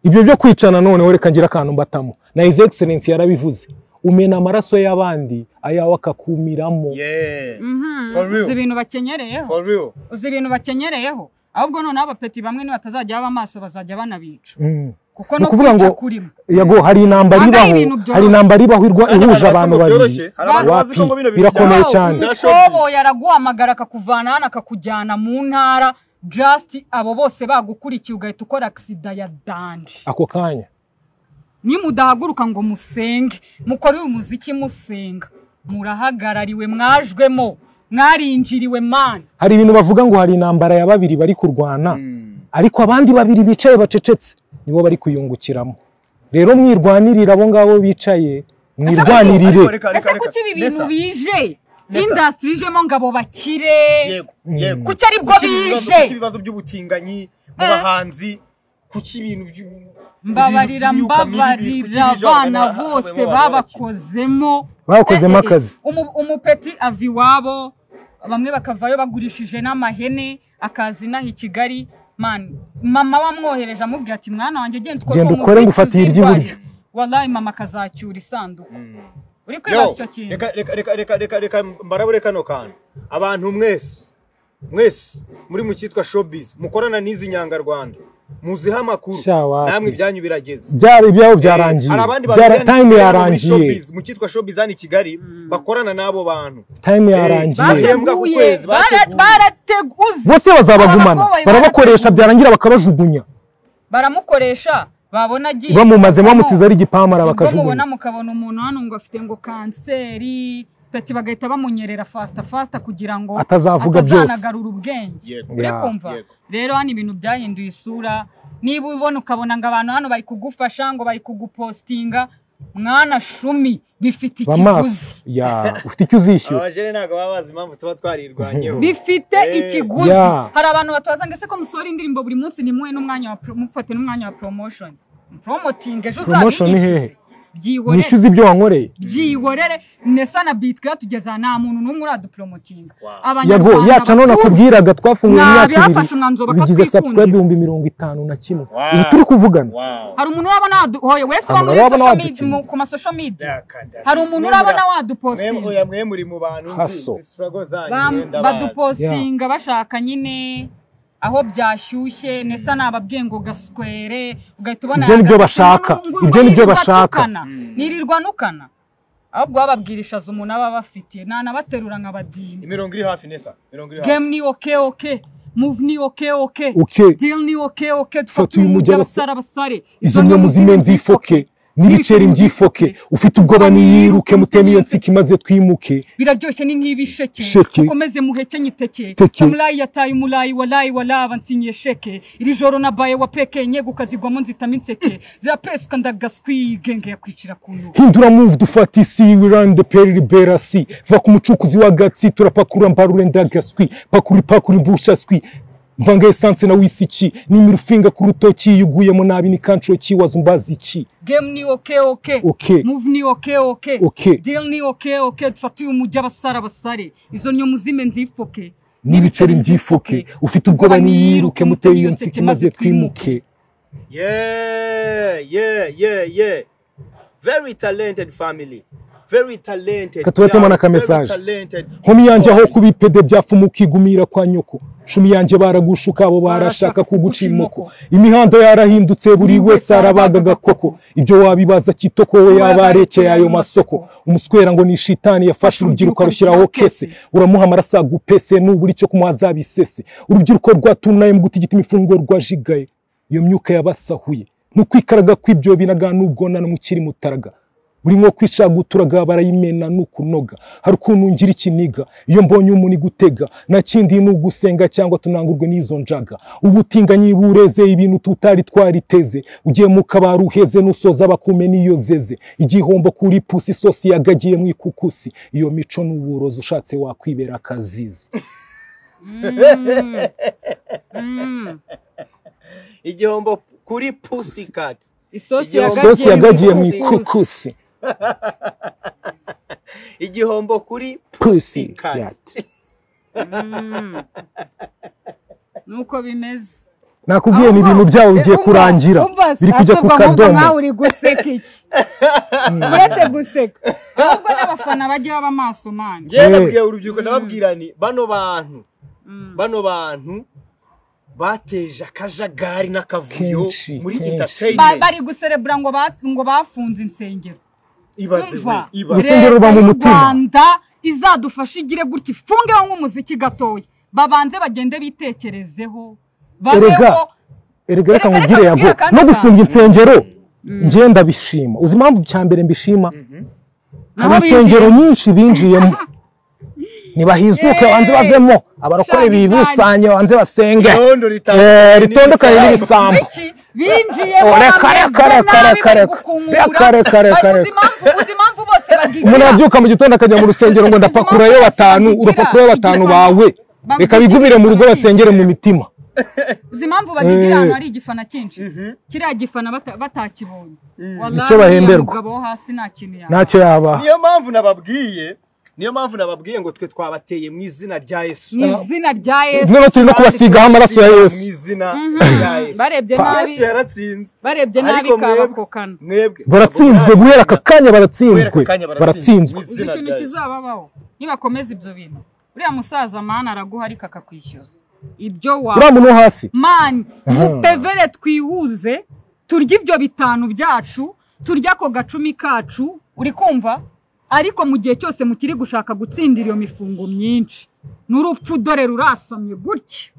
Speaker 2: ibyo byo kwicana noneho reka ngira akantu mbatamo na his excellence yarabivuze umena amaraso y'abandi ayawe akakumiramo
Speaker 3: yeah
Speaker 1: Mhm.
Speaker 3: For real.
Speaker 1: uzi ibintu bakenyereyeho
Speaker 3: for real
Speaker 1: uzi ibintu bakenyereyeho ahubwo noneho abapeti bamwe nibatazajya baba amaso bazajya banabica
Speaker 2: Mm.
Speaker 1: kuko
Speaker 2: ni
Speaker 1: no
Speaker 2: ukuvuga ngo
Speaker 1: kwica kurimo
Speaker 2: yego hari intambara
Speaker 1: Ntabwo ari
Speaker 2: ibaho
Speaker 1: ibintu byoroshye.
Speaker 2: hari intambara ibaho irwa- ihuje
Speaker 3: abantu
Speaker 2: abantu
Speaker 3: bazi ngo
Speaker 2: babiri
Speaker 3: byoroshye. Hari abantu bazi
Speaker 2: wapi
Speaker 3: ko ngo bino bintu
Speaker 2: birakomeye
Speaker 3: byoroshye.
Speaker 2: cyane
Speaker 1: ikoboyi araguhamagara akakuvana hano akakujyana mu ntara just abo bose bagukurikiye ugahita ukora agisida ya danje
Speaker 2: ako kanya
Speaker 1: nimudahaguruka ngo musenge mukore uyu muziki musenga murahagarariwe mwajwemo mwarinjiriwe mani
Speaker 2: hari ibintu bavuga ngo hari intambara ya babiri bari kurwana ariko abandi babiri bicaye bacecetse nibo bari kuyungukiramo rero mwirwanirire abo ngabo bicaye mwirwanirire
Speaker 3: Ariko reka, reka,
Speaker 1: ese
Speaker 3: reka.
Speaker 1: kuki ibi bintu
Speaker 3: Nessa,
Speaker 1: bije
Speaker 3: Nessa.
Speaker 1: indasitiri ijemo ngo abo bakire
Speaker 3: yego yego
Speaker 1: Kuki aribwo
Speaker 3: Kuki ibibazo-
Speaker 1: bije?
Speaker 3: kuki ibibazo by'ubutinganyi mu bahanzi kuki ibintu by'u-
Speaker 1: mbabarira
Speaker 3: ibintu by'imyuka mibi, kuki
Speaker 1: mbabarira
Speaker 3: ibijoro
Speaker 1: abana
Speaker 3: bana-
Speaker 1: bose
Speaker 3: baba- baba-
Speaker 1: babakozemo
Speaker 2: Babakozemo
Speaker 1: Eh, eh,
Speaker 2: akazi.
Speaker 1: umu- umupeti ava iwabo bamwe bakavayo bagurishije n'amahene akaza inaha i kigali mani mama wamwohereje amubwira ati mwana wanjye genda ukore
Speaker 2: Genda
Speaker 1: uwo
Speaker 2: ukore
Speaker 1: muziki,
Speaker 2: ngufatire
Speaker 1: uzirwarize."
Speaker 2: iry'iburyo.
Speaker 1: wallahi mama akazacyura isanduku uri kwibaza
Speaker 3: Yo,
Speaker 1: icyo kintu
Speaker 3: reka reka reka reka reka reka mbarabure kano kantu abantu mwese mwese muri mu cyitwa showbiz mukorana n'izi nyangarwanda muziha amakuru
Speaker 2: Sha wapi.
Speaker 3: namwe ibyanyu birageze
Speaker 2: byari ibyabo
Speaker 3: Eh,
Speaker 2: byarangiye
Speaker 3: hari abandi
Speaker 2: Byara-
Speaker 3: bateraniye
Speaker 2: time
Speaker 3: muri
Speaker 2: yarangiye
Speaker 3: showbiz, mu cyitwa showbiz hano i kigali bakorana n'abo bantu
Speaker 2: time
Speaker 3: Eh,
Speaker 2: yarangiye
Speaker 3: bahembwa ku
Speaker 1: barateguye
Speaker 3: kwezi, bateguye.
Speaker 1: barateguze
Speaker 2: bose bazabagumana barabakoresha byarangira bakabajugunya
Speaker 1: baramukoresha babona agiye
Speaker 2: bamumazemo bamusize ari igipamara
Speaker 1: ubwo mubona
Speaker 2: bakajugunya
Speaker 1: mukabona umuntu hano ngo afite ngo kanseri peti bagahita bamunyerera fasita fasita kugira ngo
Speaker 2: Atazavuga byose.
Speaker 1: atazanagarura ubwenge
Speaker 3: Yego.
Speaker 1: uri
Speaker 2: Yeah.
Speaker 1: kumva
Speaker 3: Yego.
Speaker 1: rero hano ibintu byahinduye isura niba ubona ukabona ngo abantu hano bari kugufasha ngo bari kugupostinga mwana shumi bifite
Speaker 2: bamaso
Speaker 1: ikiguzi
Speaker 2: ya ufite icyo uzishyura
Speaker 3: abajene ntabwo baba bazi impamvu tuba twarirwanyeho
Speaker 1: bifite
Speaker 3: Eh,
Speaker 1: ikiguzi
Speaker 2: yeah.
Speaker 1: hari abantu batabaza ngo ese ko musohora indirimbo buri munsi nimuhe n'umwanya wa pro- mufate n'umwanya wa promotion promoting ejo
Speaker 2: Promotion ni hehe?
Speaker 1: uzabinyishyuze byihorere
Speaker 2: wishyuze ibyo wankoreye
Speaker 1: byihorere nesa na bitwa tugeza nta muntu n'umwe uradupromotinga
Speaker 2: yago yacu none akubwiraga twafunguye mu
Speaker 1: Nabi,
Speaker 2: myaka
Speaker 1: bafashe umwanzuro
Speaker 2: ibiri bigize
Speaker 1: bakakwikundira.
Speaker 2: subscribe ibihumbi mirongo itanu na kimwe
Speaker 3: Wow.
Speaker 2: ibi turi kuvugana
Speaker 1: hari umuntu urabona waduhoye wese uba
Speaker 2: Hari
Speaker 1: muri
Speaker 2: urabona
Speaker 1: social media
Speaker 2: wadukinga.
Speaker 1: mu- ku masosho media
Speaker 3: Yakanda.
Speaker 1: hari umuntu
Speaker 3: Mwemura-
Speaker 1: urabona
Speaker 3: mwem-
Speaker 1: wadupostinga
Speaker 3: oya, mwe muri mu bantu
Speaker 2: Haso.
Speaker 3: nzi- nzi struggle zanyu,
Speaker 1: Bam-
Speaker 3: mwenda bazi.
Speaker 1: badupostinga bashaka nyine aho byashyushye nesa nababwiye ngo gaswere ugahita ubona
Speaker 2: Ibyo nibyo
Speaker 1: yagatukana.
Speaker 2: bashaka.
Speaker 1: Ngo
Speaker 2: Ibyo nibyo
Speaker 1: yirirwa
Speaker 2: bashaka.
Speaker 1: atukana. nirirwa nukana ahubwo bababwirishaza umuntu aba abafitiye nanabaterura nkabadini
Speaker 3: imirongo iri hafi nesa imirongo iri hafi
Speaker 1: game ni oke oke move ni oke oke
Speaker 2: Okay.
Speaker 1: deal ni oke oke
Speaker 2: Fata uyu mujyi abasare-
Speaker 1: abasare abasare
Speaker 2: izo nyamuzimu nzifoke n'ibiceri mbyifoke ufite ubwoba niyiruke muteme iyo nsika imaze twimuke
Speaker 1: biraryoshye ni nk'ibisheke
Speaker 2: Sheke.
Speaker 1: ukomeze muhekenye iteke
Speaker 2: Teke.
Speaker 1: samurayi yataye umurayi warayi waraba nsinyiye sheke iri joro nabaye wapeke nyegukazigwamo kazigwamo nzitamo inseke zirapesuka ndagaswi genge yakwicira ku ntugu
Speaker 2: hindura move dufata isi wirande peri ribera si va ku mucukuzi w'agatsi turapakura mbarure ndagaswi pakuri pakuri mbushaswi mvanga esanse na wisiki n'imirufinga ku rutoki yuguyemo nabi ni kanshoki wazumbaza iki
Speaker 1: game ni oke oke
Speaker 2: Okay.
Speaker 1: move ni oke oke
Speaker 2: Okay.
Speaker 1: deal ni oke oke dufate uyu mujyi abasare abasare izo nyamuzime nzifoke
Speaker 2: n'ibiceri mbyifuke ufite ubwoba niyiruke muteye iyo nsika maze twimuke
Speaker 3: Yeah, yeah, yeah, yeah. Very talented family. Very talented.
Speaker 2: Katuletemo na
Speaker 3: guys. Very
Speaker 2: kamesaje.
Speaker 3: talented.
Speaker 2: nkomi yanjye aho kuba ipede byafuma ukigumira kwa nyoko cumi yanjye baragushuka abo barashaka kuguca imoko imihanda yarahindutse buri wese arabaga agakoko ibyo wabibaza kitoko we yaba arekeye ayo masoko umuswera ngo ni shitani yafashe urubyiruko arushyiraho kese uramuha amaraso agupese nubura icyo kumuha azabisese urubyiruko rwatunaye mu gutigita imifungo rwajigaye iyo myuka yabasahuye ni ukwikaraga kw'ibyo binaga n'ubwonana mukiri mutaraga buri nko kwishaguturaga barayimena ni ukunoga hari ukuntu ngira ikiniga iyo mbonye umuntu igutega na kindi ni ugusenga cyangwa tunangurwe n'izo njaga ubutinganyi bureze ibintu tutari twariteze ugiye mu kabari uheze n'usoza bakume n'iyo zeze igihombo kuri pusi isosi yagagiye mu ikukusi iyo mico ni uburozi ushatse wakwibera akazizi
Speaker 3: Igihombo kuri Pussycat.
Speaker 1: isosi
Speaker 3: Isosi
Speaker 1: yagagiye
Speaker 2: sosi yagagiye mu
Speaker 1: mu ikusi.
Speaker 2: ikukusi
Speaker 3: Igihombo kuri
Speaker 2: pusi
Speaker 3: Pussycat.
Speaker 1: Mm. nuko bimeze
Speaker 2: nakubwiye ni ibintu byabo bigiye kurangira biri kujya ku kadomo
Speaker 4: nkawe uri guseka iki uretse guseka
Speaker 1: ahubwo n'abafana bajya baba maso manje
Speaker 3: Njye
Speaker 2: Eh.
Speaker 3: nabwiye urubyiruko ndababwira nti bano bantu bano bantu bateje akajagari n'akavuyo
Speaker 2: Kenshi,
Speaker 3: muri
Speaker 2: kenshi.
Speaker 1: Ba-
Speaker 3: entertainment
Speaker 1: bari guserebura ngo ba- ngo bafunze insengero
Speaker 3: ibaze we
Speaker 1: umva
Speaker 3: ibaze
Speaker 2: Urusengero ruba mu
Speaker 1: y'u
Speaker 2: mutima.
Speaker 1: rwanda izadufasha igire gutya ifungeho nk'umuziki gatoya babanze bagende bitekerezeho babeho
Speaker 2: erega erega reka
Speaker 1: Erega,
Speaker 2: nkubwire
Speaker 1: reka
Speaker 2: yabwo
Speaker 1: nkubwire kandi
Speaker 2: no gufunga
Speaker 1: kantu.
Speaker 2: insengero njye ndabishima uzi impamvu cya mbere mbishima hari
Speaker 1: Aho
Speaker 2: insengero nyinshi binjiyemo ntibahizuke
Speaker 1: Yeee.
Speaker 2: banze bavemo abarokore
Speaker 1: Shani
Speaker 2: bibusanye banze basenge
Speaker 3: Irondo
Speaker 2: Eh,
Speaker 3: ritandukanye
Speaker 2: ritondukanye n'ibisambo
Speaker 1: Iki? binjiye
Speaker 2: Oh, reka,
Speaker 1: bameze
Speaker 2: reka, reka,
Speaker 1: nabi,
Speaker 2: reka,
Speaker 1: bari
Speaker 2: reka.
Speaker 1: gukungura.
Speaker 2: Reka, reka, reka,
Speaker 1: Ariko
Speaker 2: reka.
Speaker 1: uzi impamvu- uzi impamvu bose bagira
Speaker 2: umuntu abyuka mu gitondo akajya mu rusengero ngo ndapakurayo batanu urapakurayo batanu bawe reka bigumire mu rugo basengere mu mitima
Speaker 1: uzi impamvu bagira
Speaker 2: Eh.
Speaker 1: ahantu hari igifana cyinshi kiriya gifana bata- batakibonye Wallahi,
Speaker 2: Nicyo bahemberwa.
Speaker 1: uriya mugabo wo hasi nta kintu yaba
Speaker 2: ntacyo yaba
Speaker 3: niyo mpamvu nababwiye niyo mpamvu nababwiye ngo twe twabateye mu izina rya yesu
Speaker 1: mu izina rya yesu
Speaker 2: noneho turi no kubasigaho amaraso ya
Speaker 3: mu
Speaker 2: yesu
Speaker 3: izina rya yesu
Speaker 1: barebye nabi
Speaker 3: yesu yaratsinze
Speaker 1: barebye nabi
Speaker 3: Ariko mwebwe-
Speaker 1: kabakokana
Speaker 3: mwebwe
Speaker 2: baratsinzwe guhera aka kanya baratsinzwe
Speaker 3: Guhera aka kanya
Speaker 2: baratsinzwe
Speaker 3: Mu
Speaker 1: uzi
Speaker 3: izina
Speaker 1: ikintu
Speaker 3: rya Yesu.
Speaker 1: kizababaho nibakomeza ibyo bintu uriya musaza mani araguharika akakwishyuza ibyo
Speaker 2: uriya
Speaker 1: wa
Speaker 2: muntu wo hasi
Speaker 1: mani mupevere twihuze turye ibyo bitanu byacu turye ako gacumi kacu uri kumva ariko mu gihe cyose mukiri gushaka gutsindira iyo mifungo myinshi n'urupfu dore rurasomye gutya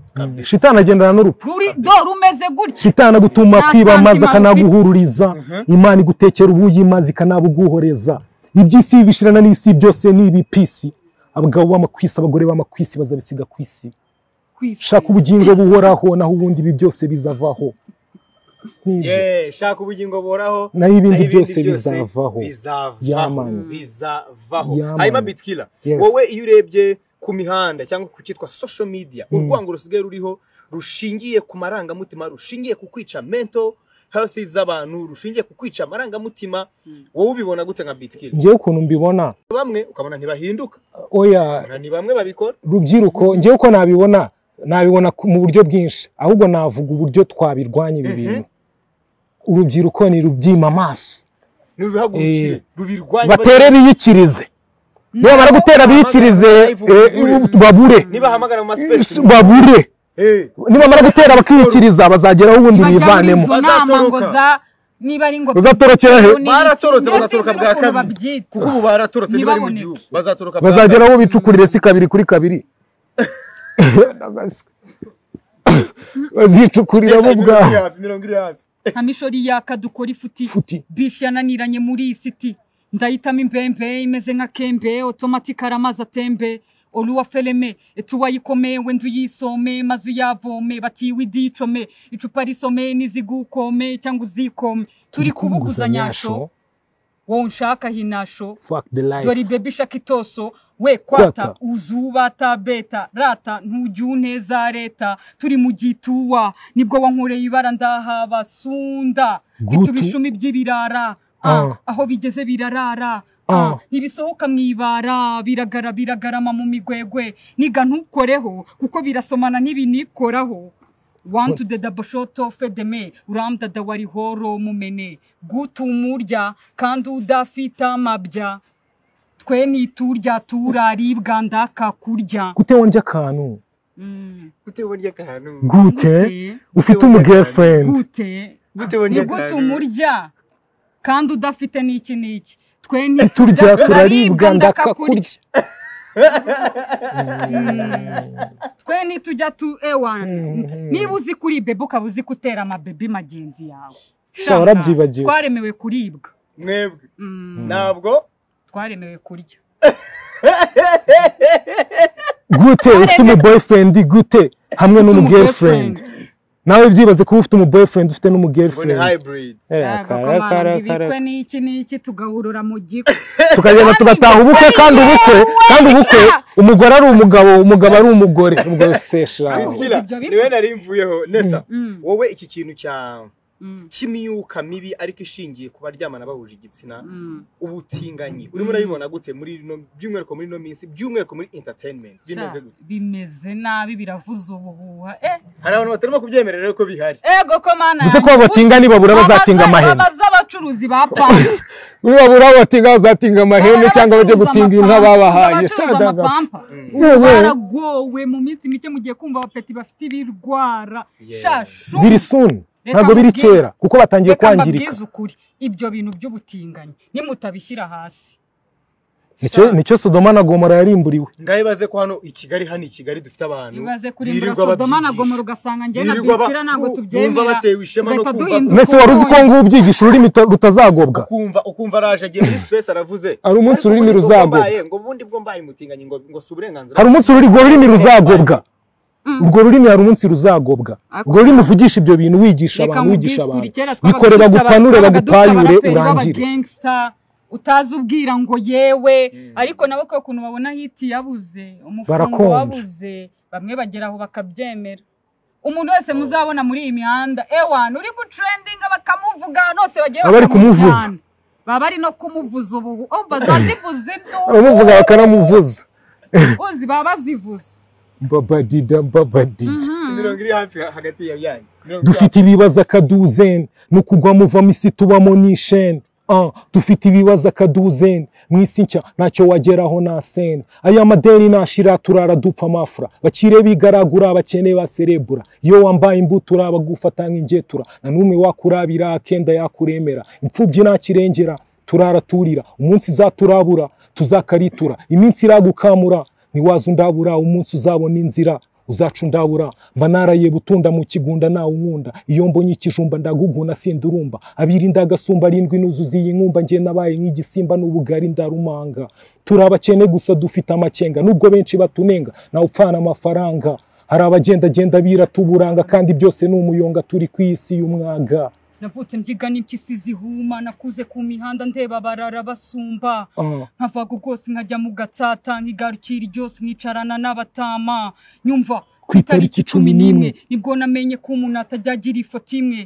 Speaker 2: shitani agendana n'urupfu
Speaker 1: ruri dore umeze gutya
Speaker 2: shitani agutuma
Speaker 1: Nta
Speaker 2: kwiba amazi
Speaker 1: santima
Speaker 2: akanaguhururiza imana igutekera ubuyimazi ikanabuguhoreza iby'isi bishirana n'isi byose ni ibipisi abagabo b'amakwisi abagore b'amakwisi bazabisiga ku isi
Speaker 1: ku isi.
Speaker 2: shaka ubugingo buhoraho naho ubundi ibi byose bizavaho nibyo
Speaker 3: Ye, shaka ubugingo buhoraho
Speaker 2: Naho ibindi byose bizavaho.
Speaker 3: bizavaho.
Speaker 2: Ya, man.
Speaker 3: bizavaho
Speaker 2: Ya, man.
Speaker 3: hanyuma bitkila
Speaker 2: Yes.
Speaker 3: wowe iyo urebye ku mihanda cyangwa ku cyitwa social media urwango rusigaye ruriho rushingiye ku marangamutima rushingiye ku kwica mental health z'abantu rushingiye ku kwica amarangamutima wowe ubibona gute nka bitkila
Speaker 2: ngewe ukuntu mbibona
Speaker 3: bamwe ukabona ntibahinduka
Speaker 2: oya
Speaker 3: Na ni bamwe babikora
Speaker 2: rubyiruko ngewe uko nabibona nabibona ku- mu buryo bwinshi ahubwo navuga uburyo twabirwanya ibi bintu urubyiruko ni rubyima amaso
Speaker 3: nurubihagurukire
Speaker 2: Eh,
Speaker 3: rubirwanye
Speaker 2: batere biyikirize nibamara gutera biyikirize eh, babure
Speaker 3: nibahamagara mu masipesi
Speaker 2: babure
Speaker 3: Eh,
Speaker 2: nibamara gutera bakiyikiriza bazageraho ubundi
Speaker 1: bajya muri
Speaker 2: bivanemo
Speaker 1: izo nama ngo
Speaker 3: Bazatoroka.
Speaker 1: za niba ari ngo
Speaker 2: Bazatorokera he?
Speaker 3: Baratorotse, bagatoroka bwa kabiri.
Speaker 1: babyita
Speaker 3: kuko ubu baratorotse ntibari mu
Speaker 1: Ntibaboneke.
Speaker 3: gihugu bazatoroka bwa mbere.
Speaker 2: bazageraho bicukurire si kabiri kuri kabiri bazicukuriramo
Speaker 3: mirongo iri
Speaker 2: bwaho
Speaker 3: hafi mirongo iri hafi
Speaker 1: nka mishori yaka dukora ifuti
Speaker 2: Ifuti.
Speaker 1: bishi yananiranye muri iyi siti ndahitamo imbembe imeze nka kembe otomatike ari amazi atembe oruwa fereme etuwa yikome wenda uyisome maze uyavome batiwe idicome icupa risome n'izigukome cyangwa uzikome turi kubuguzanyasho wowe unshaka hinasho
Speaker 2: fuck the
Speaker 1: dore
Speaker 2: life
Speaker 1: ibebe ishaka itoso we kwata
Speaker 2: Kwata.
Speaker 1: uzubata beta rata ntujya uneza leta turi mu gituwa nibwo wankoreye ibara ndahaba sunda
Speaker 2: Gutu.
Speaker 1: bituma ishumi by'ibirara
Speaker 2: Ah.
Speaker 1: ah, aho bigeze birarara
Speaker 2: Ah.
Speaker 1: ah, ntibisohoka mu ibara biragara biragarama mu migwegwe niga ntukoreho kuko birasomana n'ibinikoraho wantu de dabashoto fedeme urandada warihoro mumene gutumurya kandi udafite amabya twe niturya turaribwa ndakakurya
Speaker 2: gute wondya akantu
Speaker 3: gute wondye akantu
Speaker 2: gute
Speaker 1: Gute?
Speaker 2: ufite umu girlfriend
Speaker 1: gute
Speaker 3: Gute wondye
Speaker 1: ni gute
Speaker 3: akantu?
Speaker 1: umurya kandi udafite n'iki n'iki twe
Speaker 2: turya
Speaker 1: niturya
Speaker 2: turaribwa ndakakurya
Speaker 1: twe nitujya tu ewa niba uzi kuri bebe ukaba uzi gutera amabebi magenzi yawe
Speaker 2: Sha, warabyibagiwe.
Speaker 1: twaremewe kuribwa
Speaker 3: mwebwe
Speaker 1: Mm,
Speaker 3: ntabwo
Speaker 1: twaremewe kurya
Speaker 2: gute ufite umu boyfriend gute hamwe n'umu
Speaker 1: umu
Speaker 2: girlfriend nawe byibaze kuba ufite umu boyfriend ufite n'umu
Speaker 3: ngo ni
Speaker 2: girlfriend
Speaker 3: hybrid
Speaker 2: Eh, kara, kara,
Speaker 1: Agakomanga
Speaker 2: kara.
Speaker 1: ibikwe n'iki n'iki tugahurura mu giko
Speaker 2: tukagenda tugataha ubukwe kandi ubukwe kandi ubukwe umugore ari umugabo umugabo ari umugore ubwo sesha
Speaker 3: Bitwila,
Speaker 1: ibyo bita?
Speaker 3: niwe nari mvuyeho nesa
Speaker 1: Mm.
Speaker 3: wowe iki kintu cya
Speaker 1: Mm.
Speaker 3: cy'imyuka mibi ariko ishingiye ku baryamana bahuje igitsina
Speaker 1: Mm.
Speaker 3: ubutinganyi urimo urabibona gute muri ino by'umwihariko muri ino minsi by'umwihariko muri entertainment bimeze
Speaker 1: Sha,
Speaker 3: gute
Speaker 1: bimeze nabi biravuza ubuhuha eh
Speaker 3: hari abantu batarimo kubyemera rero ko bihari
Speaker 1: ego ko mana
Speaker 2: Uzi ko abatinga nibabura bazatinga amahema.
Speaker 1: baza n'abacuruzi ba pampa
Speaker 2: uriya burabo batingazatinga amahembe cyangwa bajye gutinga inka babahaye
Speaker 1: shada amapampa
Speaker 2: Yewe.
Speaker 1: baragowe mu minsi mike mugiye kumva abapeti bafite ibirwara
Speaker 3: Yeah.
Speaker 1: shashu
Speaker 2: biri suni
Speaker 1: Reka
Speaker 2: ntabwo biri
Speaker 1: mbabwire-
Speaker 2: kera kuko batangiye
Speaker 1: Reka
Speaker 2: kwangirika
Speaker 1: mbabwize ukuri ibyo bintu by'ubutinganyi nimutabishyira hasi
Speaker 2: Nicyo- nicyo sodoma na gomora yarimburiwe
Speaker 3: ngaho ibaze ko hano i kigali hano i kigali dufite abantu
Speaker 1: ibaze kurimbura
Speaker 3: birirwa
Speaker 1: sodoma na
Speaker 3: babyigisha.
Speaker 1: gomora ugasanga njye na
Speaker 3: Birirwa ba-
Speaker 1: bitira ntabwo
Speaker 3: u- bumva
Speaker 1: tubyemera
Speaker 3: batewe ishema no
Speaker 1: tugahita
Speaker 3: kumva
Speaker 1: duhinduka
Speaker 2: mbese wari uzi ko
Speaker 1: ukuntu.
Speaker 2: ngubu ubyigisha ururimi ruta- rutazagobwa
Speaker 3: ukumva ukumva araje agiye muri space aravuze
Speaker 2: Hari umunsi
Speaker 3: Ariko
Speaker 2: ururimi
Speaker 3: ubundi bwo
Speaker 2: ruzagwa.
Speaker 3: mbaye, ngo ubundi bwo mbaye umutinganyi ngo ngo si uburenganzira
Speaker 2: hari umunsi urwo rurimi ruzagobwa urwo rurimi hari umunsi ruzagobwa
Speaker 1: Ako-
Speaker 2: urwo rurimi uvugisha ibyo bintu wigisha
Speaker 1: reka
Speaker 2: abantu
Speaker 1: mu
Speaker 2: wigisha
Speaker 1: bisikuri
Speaker 2: abantu
Speaker 1: kera
Speaker 2: bikore bagupanure bagupayure urangire
Speaker 1: b'abagengsta utazi ubwira ngo yewe ariko nabo kubera ukuntu babona hiti yabuze umufungo
Speaker 2: Barakonja.
Speaker 1: wabuze bamwe bagera aho bakabyemera umuntu wese muzabona muri iyi mihanda ewana uri gutrendinga bakamuvuga ahantu hose bagiye
Speaker 2: Baba bari kumuvuza.
Speaker 1: bakamujyana. baba ari no kumuvuza ubu oh bazazivuza induru
Speaker 2: abamuvuga bakanamuvuza
Speaker 1: uzi baba bazivuza
Speaker 2: babadida babadida
Speaker 3: mirongo iri hafi ha- hagati ya yanyu Mirongo iri
Speaker 2: dufite ibibazo akaduzeni ni ukugwa muvamo isi tubamo ni isheni Ah, dufite ibibazo akaduzeni mu isi nshya ntacyo wageraho nta seni aya madeni nashira turara dupfa amafura bakire bigaragura abakene baserebura iyo wambaye imbuto urabagufata nk'ingetura na n'umwe wakurabira akenda yakuremera imfubyi nakirengera turara turira umunsi izaturabura tuzakaritura iminsi iragukamura ntiwaza undabura umunsi uzabona inzira uzaca undabura mba naraye butunda mu kigunda nawe unkunda iyo mbonye ikijumba ndaguguna sindurumba abirinda agasumba arindwi nuzuza iyi nkumba njye nabaye nk'igisimba n'ubugari ndarumanga turi abakene gusa dufite amakenga nubwo benshi batunenga nawe upfana amafaranga hari abagendagenda biratuburanga kandi byose ni umuyonga turi ku isi y'umwaga
Speaker 1: navutse mbyigana impyisi zihuma nakuze ku mihanda ndeba barara basumba
Speaker 2: Ah.
Speaker 1: nkavaga ubwose nkajya mu gatsata nkigarukira iryose nkicarana n'abatama nyumva
Speaker 2: Ku itariki cumi n'imwe.
Speaker 1: nibwo namenye ko umuntu atajya agira ifoto imwe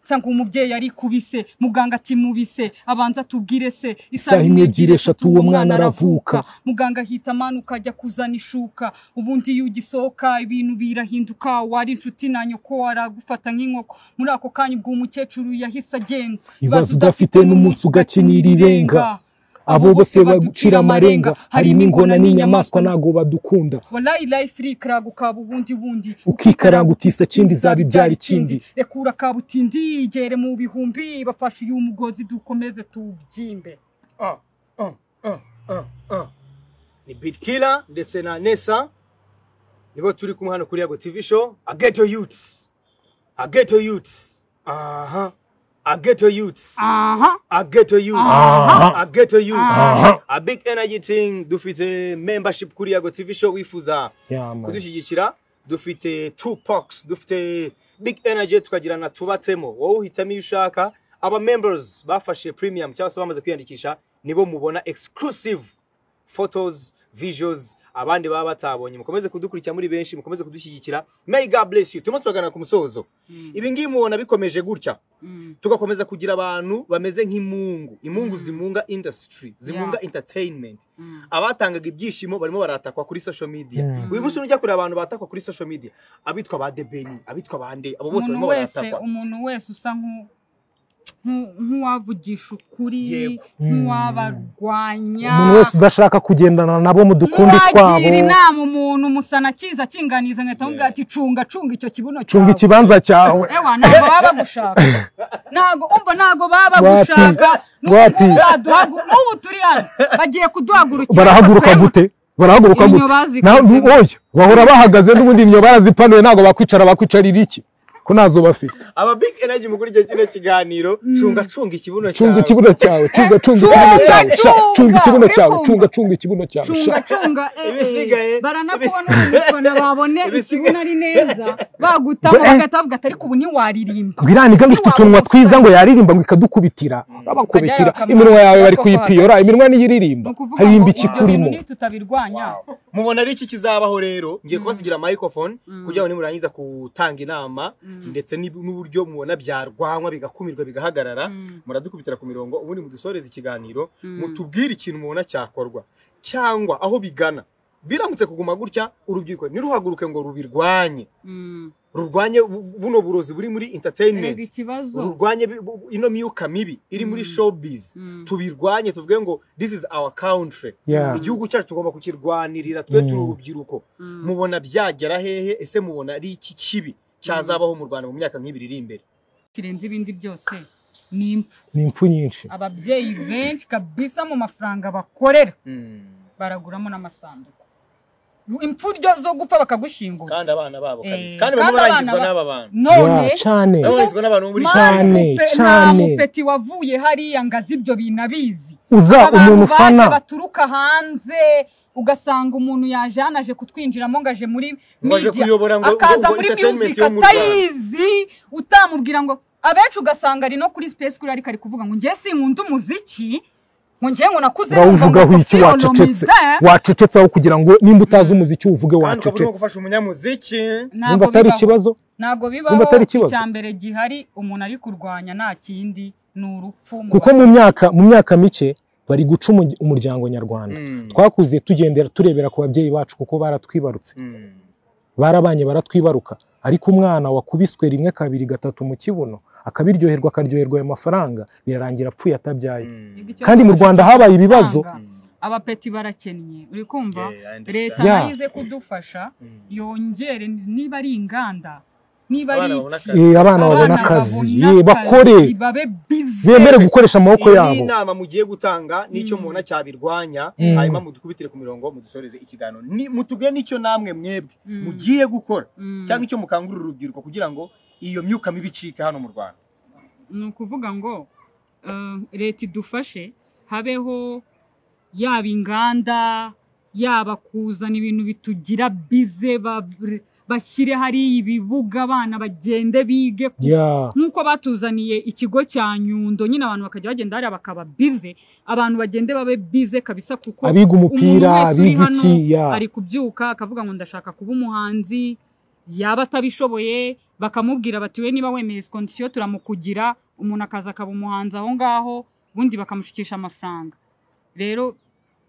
Speaker 1: nsanga uwo mubyeyi arikubise muganga atimubise abanza atubwire se
Speaker 2: Isaha imwe ebyiri eshatu uwo mwana aravuka.
Speaker 1: muganga ahita amanuka ajya kuzana ishuka ubundi iyo ugisohoka ibintu birahinduka wari inshuti na nyoko aragufata nk'inkoko muri ako kanya ubwo umukecuru yahise agenda
Speaker 2: Ibibazo udafite n'umunsi ugakinira irenga. abo bose bagucira amarenga harimo ingona n'inyamaswa ntago badukunda
Speaker 1: wallahi life iri ikiragukaba ubundi bundi
Speaker 2: Ukikaraga utisa kindi izaba ibyara ikindi.
Speaker 1: reka urakaba utindi yigere mu bihumbi bafashe uyu mugozi dukomeze tubyimbe
Speaker 3: hafi- Ah, ah, ah, ah. ni bit killer ndetse na nesa nibo turi kumwe hano kuri yago tv show ageto youth ageto youth aha ageto youth
Speaker 1: aha
Speaker 3: ageto youth
Speaker 2: Aha.
Speaker 3: ageto youth
Speaker 2: Aha.
Speaker 3: a big energy thing dufite membership kuri yago tv show wifuza
Speaker 2: Yama.
Speaker 3: kudushyigikira dufite two pox dufite big energy tukagira na tubatemo wowe uhitamo iyo ushaka aba members bafashe premium cyangwa se bamaze kwiyandikisha nibo mubona exclusive photos visuals abandi baba batabonye mukomeze kudukurikira muri benshi mukomeze kudushyigikira may god bless you turimo turagana ku musozo ibi ngibi mubona bikomeje gutya tugakomeza kugira abantu bameze nk'imungu imungu zimunga industry zimunga
Speaker 1: Yeah.
Speaker 3: entertainment abatangaga ibyishimo barimo baratakwa kuri social media uyu munsi nujya kureba abantu batakwa kuri social media abitwa ba debeni abitwa bande abo bose
Speaker 1: umuntu
Speaker 3: barimo
Speaker 1: wese
Speaker 3: baratakwa
Speaker 1: umuntu wese usa nku- nku- nk'uwavugisha ukuri
Speaker 3: Yego.
Speaker 1: nk'uwabarwanya
Speaker 2: umuntu wese udashaka kugendana nabo mu dukundi twabo
Speaker 1: nk'uwagira inama umuntu musana kiza akinganiza nkahita mubwira ati cunga cunga icyo kibuno
Speaker 2: cunga
Speaker 1: cyawe
Speaker 2: ikibanza cyawe
Speaker 1: ewa ntabwo baba bagushaka ntabwo umva ntabwo baba bagushaka
Speaker 2: Wati.
Speaker 1: N'ubu-
Speaker 2: Wati.
Speaker 1: n'ubu baduhagu- n'ubu turi hano bagiye kuduhagurukira
Speaker 2: barahaguruka
Speaker 1: twebwe-
Speaker 2: gute barahaguruka
Speaker 1: Imyo
Speaker 2: gute
Speaker 1: bazikoze.
Speaker 2: Na- oya bahora bahagaze n'ubundi imyo barazipanuye ntabwo bakwicara bakwicarira iki ko ntazo bafite
Speaker 3: aba big energy mu kurya kino kiganiro cunga cunga ikibuno
Speaker 2: cunga
Speaker 3: cyawe
Speaker 2: ikibuno cyawe cunga cunga
Speaker 1: Cunga,
Speaker 2: ikibuno cyawe sha
Speaker 1: cunga,
Speaker 2: cunga ikibuno
Speaker 1: uri
Speaker 2: cyawe
Speaker 1: kumva?
Speaker 2: cunga cunga ikibuno cyawe sha
Speaker 1: cunga cunga eh, eh,
Speaker 3: Ibisigaye-
Speaker 1: baranakubona ubisona babone
Speaker 3: Ibisigaye-
Speaker 1: ikibuno ari neza bagutamo
Speaker 2: Gwe-
Speaker 1: bagahita bavuga ati ariko ubu ntiwaririmba
Speaker 2: bwiraniga ngo ufite utunwa twiza ngo yaririmba ngo ikadukubitira urabakubitira
Speaker 1: Akajya
Speaker 2: iminwa yawe bari
Speaker 1: koko
Speaker 2: kuyipiyora iminwa niyo iririmba
Speaker 1: Ni ukuvuga
Speaker 2: haririmba
Speaker 1: ngo ibyo bintu
Speaker 2: ikikurimo
Speaker 1: nitutabiryanya
Speaker 3: mubona ari iki kizabaho rero ngiye kubasigira microphone kugira ngo nimurangiza gutanga inama ndetse n'ib- n'uburyo mubona byarwanywa bigakumirwa bigahagarara muradukubitira ku mirongo ubundi mudusoreze ikiganiro mutubwire ikintu mubona cyakorwa cyangwa aho bigana biramutse kuguma gutya urubyiruko ntiruhaguruke ngo rubirwanye
Speaker 1: Mm.
Speaker 3: rurwanye bu- buno burozi buri muri
Speaker 1: erega
Speaker 3: entertainment
Speaker 1: ikibazo
Speaker 3: rurwanye bi- bu- ino myuka mibi iri muri showbiz
Speaker 1: Mm.
Speaker 3: tubirwanye tuvuge ngo this is our country
Speaker 2: Yeah.
Speaker 3: igihugu cyacu tugomba kukirwanirira tube turi
Speaker 2: Mm.
Speaker 3: urubyiruko
Speaker 1: Mm.
Speaker 3: mubona byagera hehe ese mubona ari iki kibi cyazabaho mu rwanda mu myaka nk'ibiri iri imbere
Speaker 1: kirenze ibindi byose ni impfu
Speaker 2: ni impfu nyinshi
Speaker 1: ababyeyi benshi kabisa mu mafaranga bakorera
Speaker 3: Mm.
Speaker 1: baraguramo n'amasanduku impfu ryo zo gupfa bakagushyingura
Speaker 3: kandi abana babo
Speaker 1: Eh,
Speaker 3: kabisa
Speaker 1: kandi
Speaker 3: kandi barimo
Speaker 1: abana
Speaker 3: barangizwa
Speaker 1: ba-
Speaker 3: n'aba bantu
Speaker 1: none
Speaker 2: Yeah, cyane
Speaker 3: barimo barangizwa n'abantu bo muri
Speaker 2: Ma-
Speaker 3: shami
Speaker 2: Cyane,
Speaker 1: Mani mupe- nta
Speaker 2: cyane.
Speaker 1: mupeti wavuye hariya ngo azi ibyo binabizi
Speaker 2: uza umuntu ufana
Speaker 1: baturuka hanze ugasanga umuntu yaje hano aje kutwinjiramo ngo aje muri
Speaker 3: Ngo aje
Speaker 1: media
Speaker 3: kuyobora ngo-
Speaker 1: akaza
Speaker 3: ngo- ngo
Speaker 1: muri
Speaker 3: entertainment
Speaker 1: music
Speaker 3: yo mu Rwanda.
Speaker 1: atayizi utamubwira ngo abenshi ugasanga ari no kuri space kuri ariko ari kuvuga ngo njye sinkunda umuziki ngo njye ngo nakuze
Speaker 2: urawuvugaho iki wacecetse wacecetse aho kugira ngo nimba utazi umuziki uvuge
Speaker 3: kandi ukaba urimo
Speaker 2: wacecetse
Speaker 3: gufasha umunyamuziki
Speaker 2: nimba atari ikibazo
Speaker 1: ntabwo bibaho
Speaker 2: Numva atari ikibazo.
Speaker 1: icya mbere gihari umuntu ari kurwanya nta kindi ni urupfu mu
Speaker 2: kuko mu myaka mu myaka mike bari guca umu- umuryango nyarwanda
Speaker 3: Mm.
Speaker 2: twakuze tugendera turebera ku babyeyi bacu kuko baratwibarutse
Speaker 3: Mm.
Speaker 2: barabanye baratwibaruka ariko umwana wakubiswe rimwe kabiri gatatu mu kibuno akabiryoherwa akaryoherwa ayo mafaranga birarangira apfuye atabyaye
Speaker 3: Mm.
Speaker 1: Ikibazo
Speaker 2: kandi mu Rwanda habaye ibibazo.
Speaker 1: cy'amafaranga. abapeti barakennye uri kumva
Speaker 3: Yeah, I understand.
Speaker 1: leta
Speaker 2: Yeah.
Speaker 1: nayo ize kudufasha
Speaker 3: Mm.
Speaker 1: yongere niba ari inganda niba ari
Speaker 3: abana
Speaker 1: iki,
Speaker 3: babona akazi
Speaker 2: Eh, abana babona
Speaker 1: abana
Speaker 2: akazi
Speaker 1: babona
Speaker 2: eh, bakore
Speaker 1: akazi, babe busy.
Speaker 2: bemere gukoresha amaboko
Speaker 3: iyi ni
Speaker 2: yabo
Speaker 3: inama mugiye gutanga n'icyo mubona cyabirwanya
Speaker 2: Mm.
Speaker 3: hanyuma mudukubitire ku mirongo mudusoreze ikiganiro Ni- mutubwire n'icyo namwe mwebwe
Speaker 1: Mm.
Speaker 3: mugiye gukora
Speaker 1: Mm.
Speaker 3: cyangwa icyo mukangurira urubyiruko kugira ngo iyo myuka mibi icike hano mu rwanda
Speaker 1: ni ukuvuga ngo eh, leta idufashe habeho yaba inganda yaba kuzana ibintu bitugira bize ba- bashyire hariya ibibuga abana bagende bige ku-
Speaker 2: Yeah.
Speaker 1: nk'uko batuzaniye ikigo cya nyundo nyine abantu bakajya bagenda hariya bakaba bize abantu bagende babe bize kabisa kuko
Speaker 2: abiga
Speaker 1: umuntu
Speaker 2: umupira
Speaker 1: wese uri
Speaker 2: abiga iki
Speaker 1: hano
Speaker 2: yeah.
Speaker 1: ari kubyuka akavuga ngo ndashaka kuba umuhanzi yaba atabishoboye bakamubwira bati we niba wemeye kondisiyo turamukugira umuntu akaza akaba umuhanzi aho ngaho ubundi bakamushikisha amafaranga rero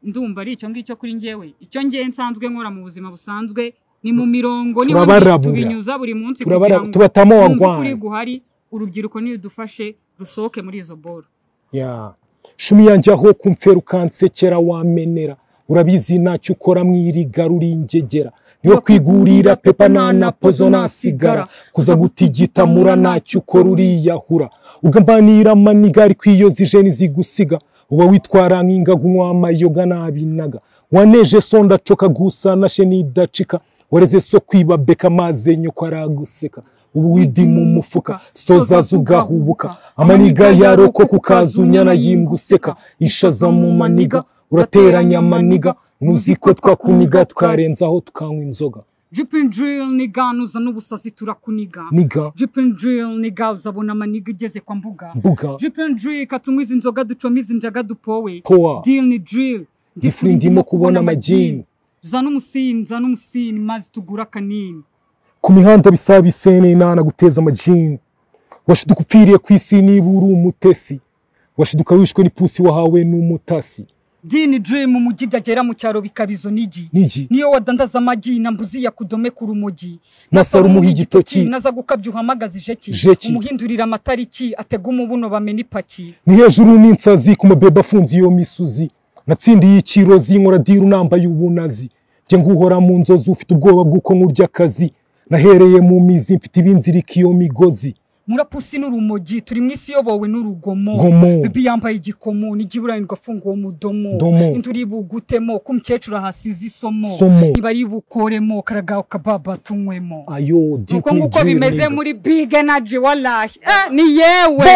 Speaker 1: ndumva ari icyo ngicyo kuri njyewe icyo ngewe nsanzwe nkora mu buzima busanzwe ni mu mirongo niho
Speaker 2: Turabarabura.
Speaker 1: tubinyuza buri munsi
Speaker 2: Turabara-
Speaker 1: kugira ngo
Speaker 2: tubatamo
Speaker 1: twumve
Speaker 2: wagwana.
Speaker 1: ukuri guhari urubyiruko nidufashe rusohoke muri izo boro
Speaker 2: ya shumi yanjye aho kumfera ukansekera wamenera urabizi ntacyo ukora mwirigara uri ingegera niyo kwigurira pepa nta na pozo nasigara kuza gutigita mura ntacyo ukora uriyahura ugambanira maniga ariko iyo zije nizigusiga uba witwara nk'ingaga unywa n'abinaga waneje so ndacoka gusa nashe nidacika wareze so kwiba beka amazi nyoko araguseka ubu widi mu mufuka soza zugahubuka amaniga yarokoka ukaza unyana yinguseka ishaza mu maniga urateranya amaniga ntuzi ko twakuniga twarenzaho tukanywa inzoga
Speaker 1: jipini dirili ni ga nuza n'ubusazi turakuniga
Speaker 2: niga
Speaker 1: jipini dirili ni ga uzabona amaniga igeze kwa mbuga
Speaker 2: mbuga
Speaker 1: jipini dirili katunywa izi nzoga ducoma izi njaga dupowe
Speaker 2: powa
Speaker 1: dili ni dirili
Speaker 2: Ndifuri ndimo kubona amajini.
Speaker 1: zana umusini zana umusini mazi tugura akanini
Speaker 2: ku mihanda bisaba isene nana guteza amajini washiduka upfiriye ku isi niba uri umutesi washiduka wishwe n'ipusi wahawe n'umutasi
Speaker 1: dili ni dirili mu mujyi byagera mu cyaro bikaba izo nigi
Speaker 2: nigi
Speaker 1: niyo wadandaza amagi na mbuzi ya kudome ku rumogi
Speaker 2: nasara umuha igitoki
Speaker 1: naza gukabya uhamagaza ijeki
Speaker 2: Jeki.
Speaker 1: umuhindurira amatariki atega umubuno bamena ipaki
Speaker 2: ni hejuru n'insazi ku mabebe afunze iyo misuzi natsindiye iciro zinkora diru nambaye ubunazi njye nguhora mu nzozi ufite ubwoba bw'uko nkurya akazi nahereye mu mizi mfite ibinzirika iyo migozi
Speaker 1: murapusi n'urumogi turi mu isi iyobowe n'urugomo
Speaker 2: Gomo.
Speaker 1: bibi yambaye igikomo n'igiburanirwa afunguwe mu domo
Speaker 2: Domo.
Speaker 1: induri bugutemo ko umukecuru ahasize isomo
Speaker 2: Somo.
Speaker 1: ntibari bukoremo karagaho kababa tunywemo
Speaker 2: ayo
Speaker 1: nuko
Speaker 2: Deeply
Speaker 1: nguko
Speaker 2: Dream,
Speaker 1: bimeze
Speaker 2: nigga.
Speaker 1: muri big energy walahi eh, ni yewe